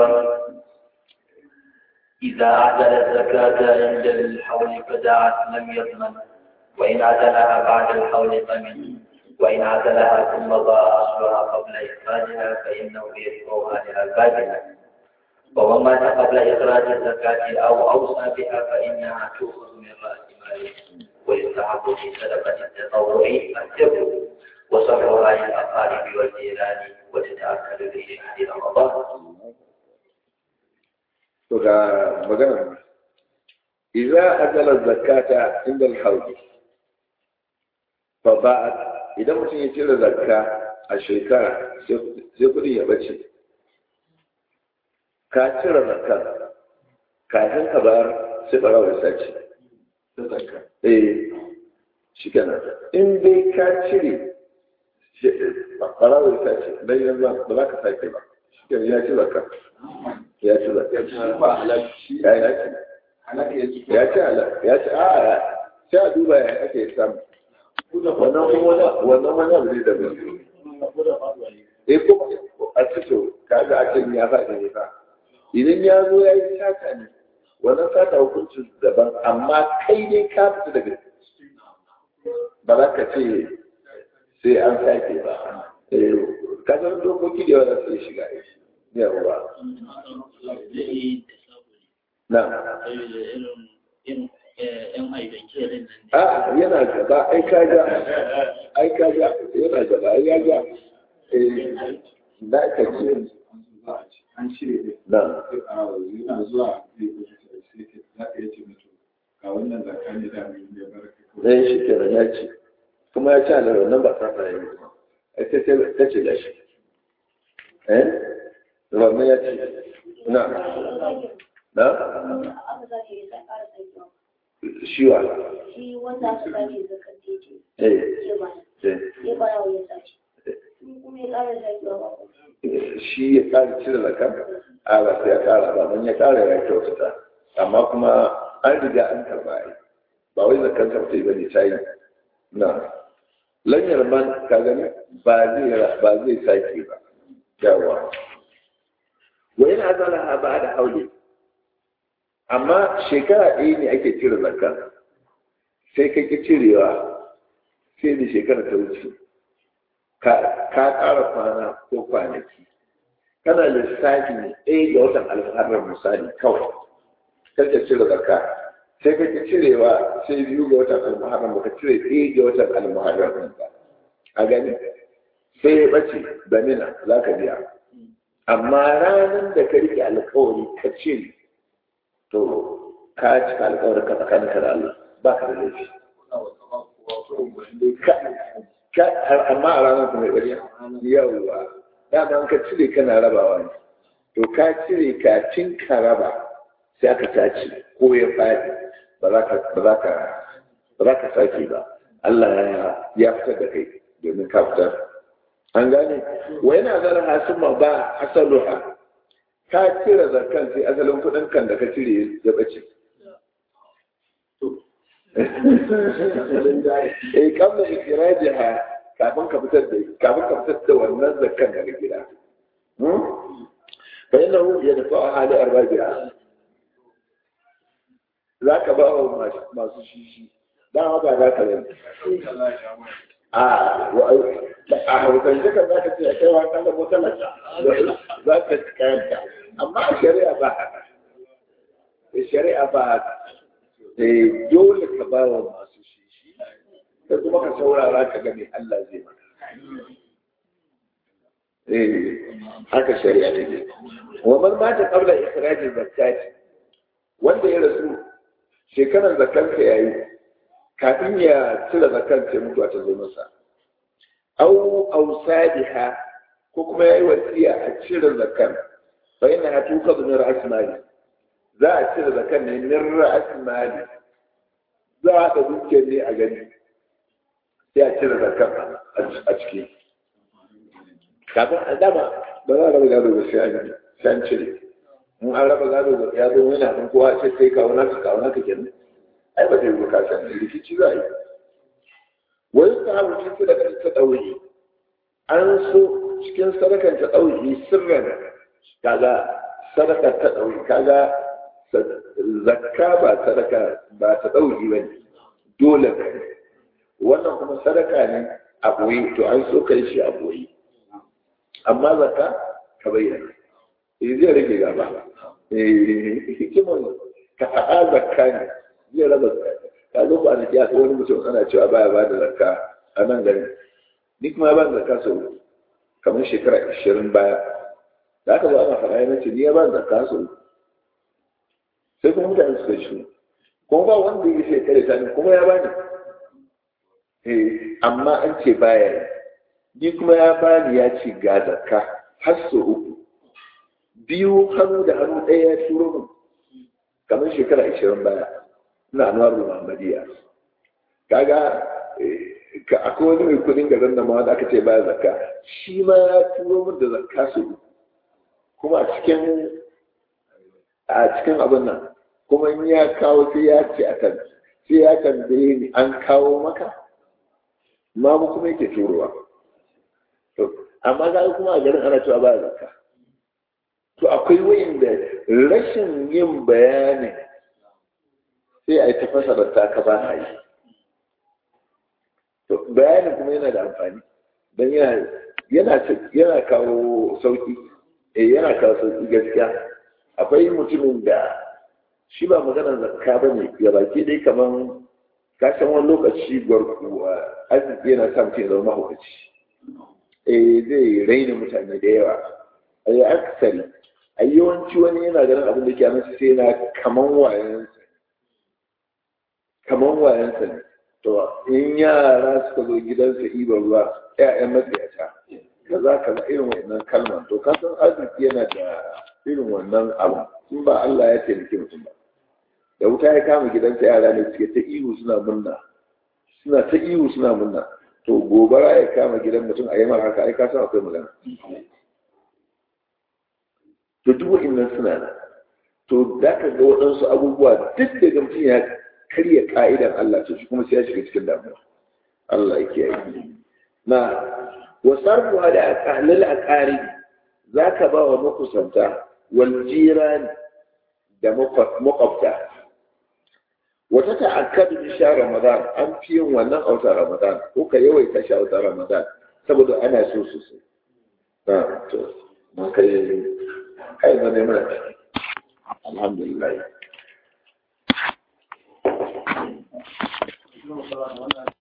إذا عدل الزكاة عند الحول فدعت لم يضمن وإن عدلها بعد الحول ضمن وإن عدلها ثم ضاع أصلها قبل إخراجها فإنه يتبعها لها الباطلة ومن مات قبل إخراج الزكاة أو أوصى بها فإنها تؤخذ من رأس ماله ويستحق في صدقة التطوع الجبر وصرفها للأقارب والجيران وتتأكد في شهر رمضان to ga magana idza ajala zakata inda al-hawl fa ba idan mutum ya cire zakka a shekara sai kudin ya bace ka cire zakka kafin ka bayar sai barawa ya sace ta zakka eh shi kenan in dai ka cire barawa ya sace dan yanzu ba za ka sake ba shi kenan ya ci zakka ya ci zakka shi ba halaki ya ya ci halaka ya ci ya ci ala ya ci a sai a duba ya ake samu wannan kuma wani wannan wani abu ne da bai ko da faduwa ne eh ko a cikin kaga a cikin ya faɗi ne fa idan ya zo ya yi sata ne wannan sata hukuncin daban amma kai ne ka fita daga ba za ka ce sai an sake ba eh ka san dokoki da yawa za su iya shiga yawa zai yi da sabuli na saboda irin irin yan aidan kerin nan ne a yana gaba ai ka ga ai ka ga yana gaba ai ya ga eh da ka ce an cire ne na sai a yana zuwa zai kusa sai ke za ka yi ce mutu ga wannan zakka ne da mai ya baraka kawai zai shi kenan ya ce kuma ya ci alarar nan ba ta fara yi ai sai sai ta ce da shi eh wannan ya ce na na aka sake ya sa ƙara sakewa shi wa shi wanda aka sake zakar titi eh ya bana eh ya bana wa ya sace in kuma ya ƙara sakewa ba ko shi ya ƙara cire zaka a ba sai ya ƙara ba don ya ƙara ya kyautata amma kuma an riga an karɓa ai ba wai zakan karɓa ba ne ta yi na lanyar man ka gani ba zai ba zai sake ba yawa wa yana zalaha ba da haule amma shekara ɗaya ne ake cire zakka sai ka ki cirewa sai da shekara ta wuce ka ƙara kwana ko kwanaki kana lissafi ne ɗaya ga watan alfaharar misali kawai kake cire zakka sai ka ki cirewa sai biyu ga watan alfaharar baka cire ɗaya ga watan alfaharar ɗin ba a gani sai ya ɓace damina za ka biya amma ranar da ka rike alkawari ka ce to ka cika alkawarin ka tsakaninka da Allah ba ka da laifi Ka- amma a ranar kuma ya ɓarya yawwa dama ka cire kana rabawa ne to ka cire kafin ka raba sai aka tace ko ya faɗi ba za ka ba za ka ba za ka sake ba Allah ya ya fitar da kai domin ka fitar an gane wa yana zara hasuma ba asaluha ka cire zakkan sai asalin kuɗin kan da ka cire ya bace eh kabla ikrajiha kafin ka fitar da kafin ka fitar da wannan zakkan daga gida fa innahu yadfa'u hali arbabiha zaka ba wa masu- masu shishi dan haka za ka yi a wa a haukan jika za ka ce a kai wa kan da mutalar za ka ci kayanta amma a shari'a ba haka a shari'a ba haka eh dole ka ba wa masu shishi da kuma ka saurara ka ga me Allah zai maka eh haka shari'a take wa man mata qabla ikhraj zakati wanda ya rasu shekarar zakar ka yayi kafin ya cire zakar sai mutuwa ta zo masa au ausadiha ko kuma yayi wasiya a cire zakar fa yana tuka min ra'as mali za a cire zakar ne min ra'as mali za a da dukiyar ne a gani sai a cire zakar a ciki kafin a dama ba za a raba gado ba sai an sai an cire in an raba gado ba ya zo yana kan kowa sai kai kawo naka kawo naka kenan ai ba zai yi ka san rikici za a yi wani sahabu cikin da ta ɗauki an so cikin sadakan ta ɗauki sirran kaga sadaka ta ɗauki kaga zakka ba sadaka ba ta ɗauki ba ne dole ne wannan kuma sadaka ne a ɓoye to an so kai shi a ɓoye amma zakka ka bayyana eh zai rage gaba eh hikimar ka faɗa zakka ne zai raba zakka ka zo ba da ya wani mutum ana cewa baya ba da zakka a nan gari ni kuma ba da zakka sau kamar shekara ashirin baya da aka zo ana faɗa yana ce ni ya ba da zakka sau sai kuma mutane suka shi kuma ba wanda ya shekara ta ni kuma ya bani eh amma an ce baya ni kuma ya bani ya ce ga zakka har so uku biyu hannu da hannu ɗaya ya turo min kamar shekara ashirin baya ina anwar muhammadiya kaga ka akwai wani mai kudin garin da ma da aka ce baya zakka shi ma ya turo min da zakka su kuma a cikin a cikin abin nan kuma in ya kawo sai ya ce a kan sai ya tambaye ni an kawo maka ma mu kuma yake turowa amma ga kuma a garin ana cewa baya zakka to akwai wayanda rashin yin bayani sai a yi tafasa da ta ka ba a yi to bayanin kuma yana da amfani don yana yana kawo sauki eh yana kawo sauki gaskiya akwai mutumin da shi ba maganar zakka ba ne ya baki dai kaman ka san wani lokaci gwarkuwa arziki yana sa mutum ya zama mahaukaci eh zai raina mutane da yawa a yi aksari a yawanci wani yana ganin abin da ke masa sai na kaman wayansa kaman wayansa ne to in yara suka zo gidansa iba ruwa ƴaƴan matsayata kaza kaza irin wannan kalma to ka san arziki yana da irin wannan abu in ba Allah ya taimake mutum ba da wuta ya kama gidansa yara ne suke ta ihu suna munna suna ta ihu suna munna to gobara ya kama gidan mutum a yi mara haka ai ka san akwai magana to duk wa'annan suna nan to da ka ga waɗansu abubuwa duk da mutum ya karya ka'idan Allah to shi kuma sai ya shiga cikin damuwa Allah ya kiyaye na wasarfu da ahlul aqari zaka ba wa makusanta wal jiran da makwabta wata ta'akkadu bi sha ramadan an fi yin wannan a wata ramadan ko ka yawaita shi a wata ramadan saboda ana so sosai na to mun kai kai ma ne mana alhamdulillah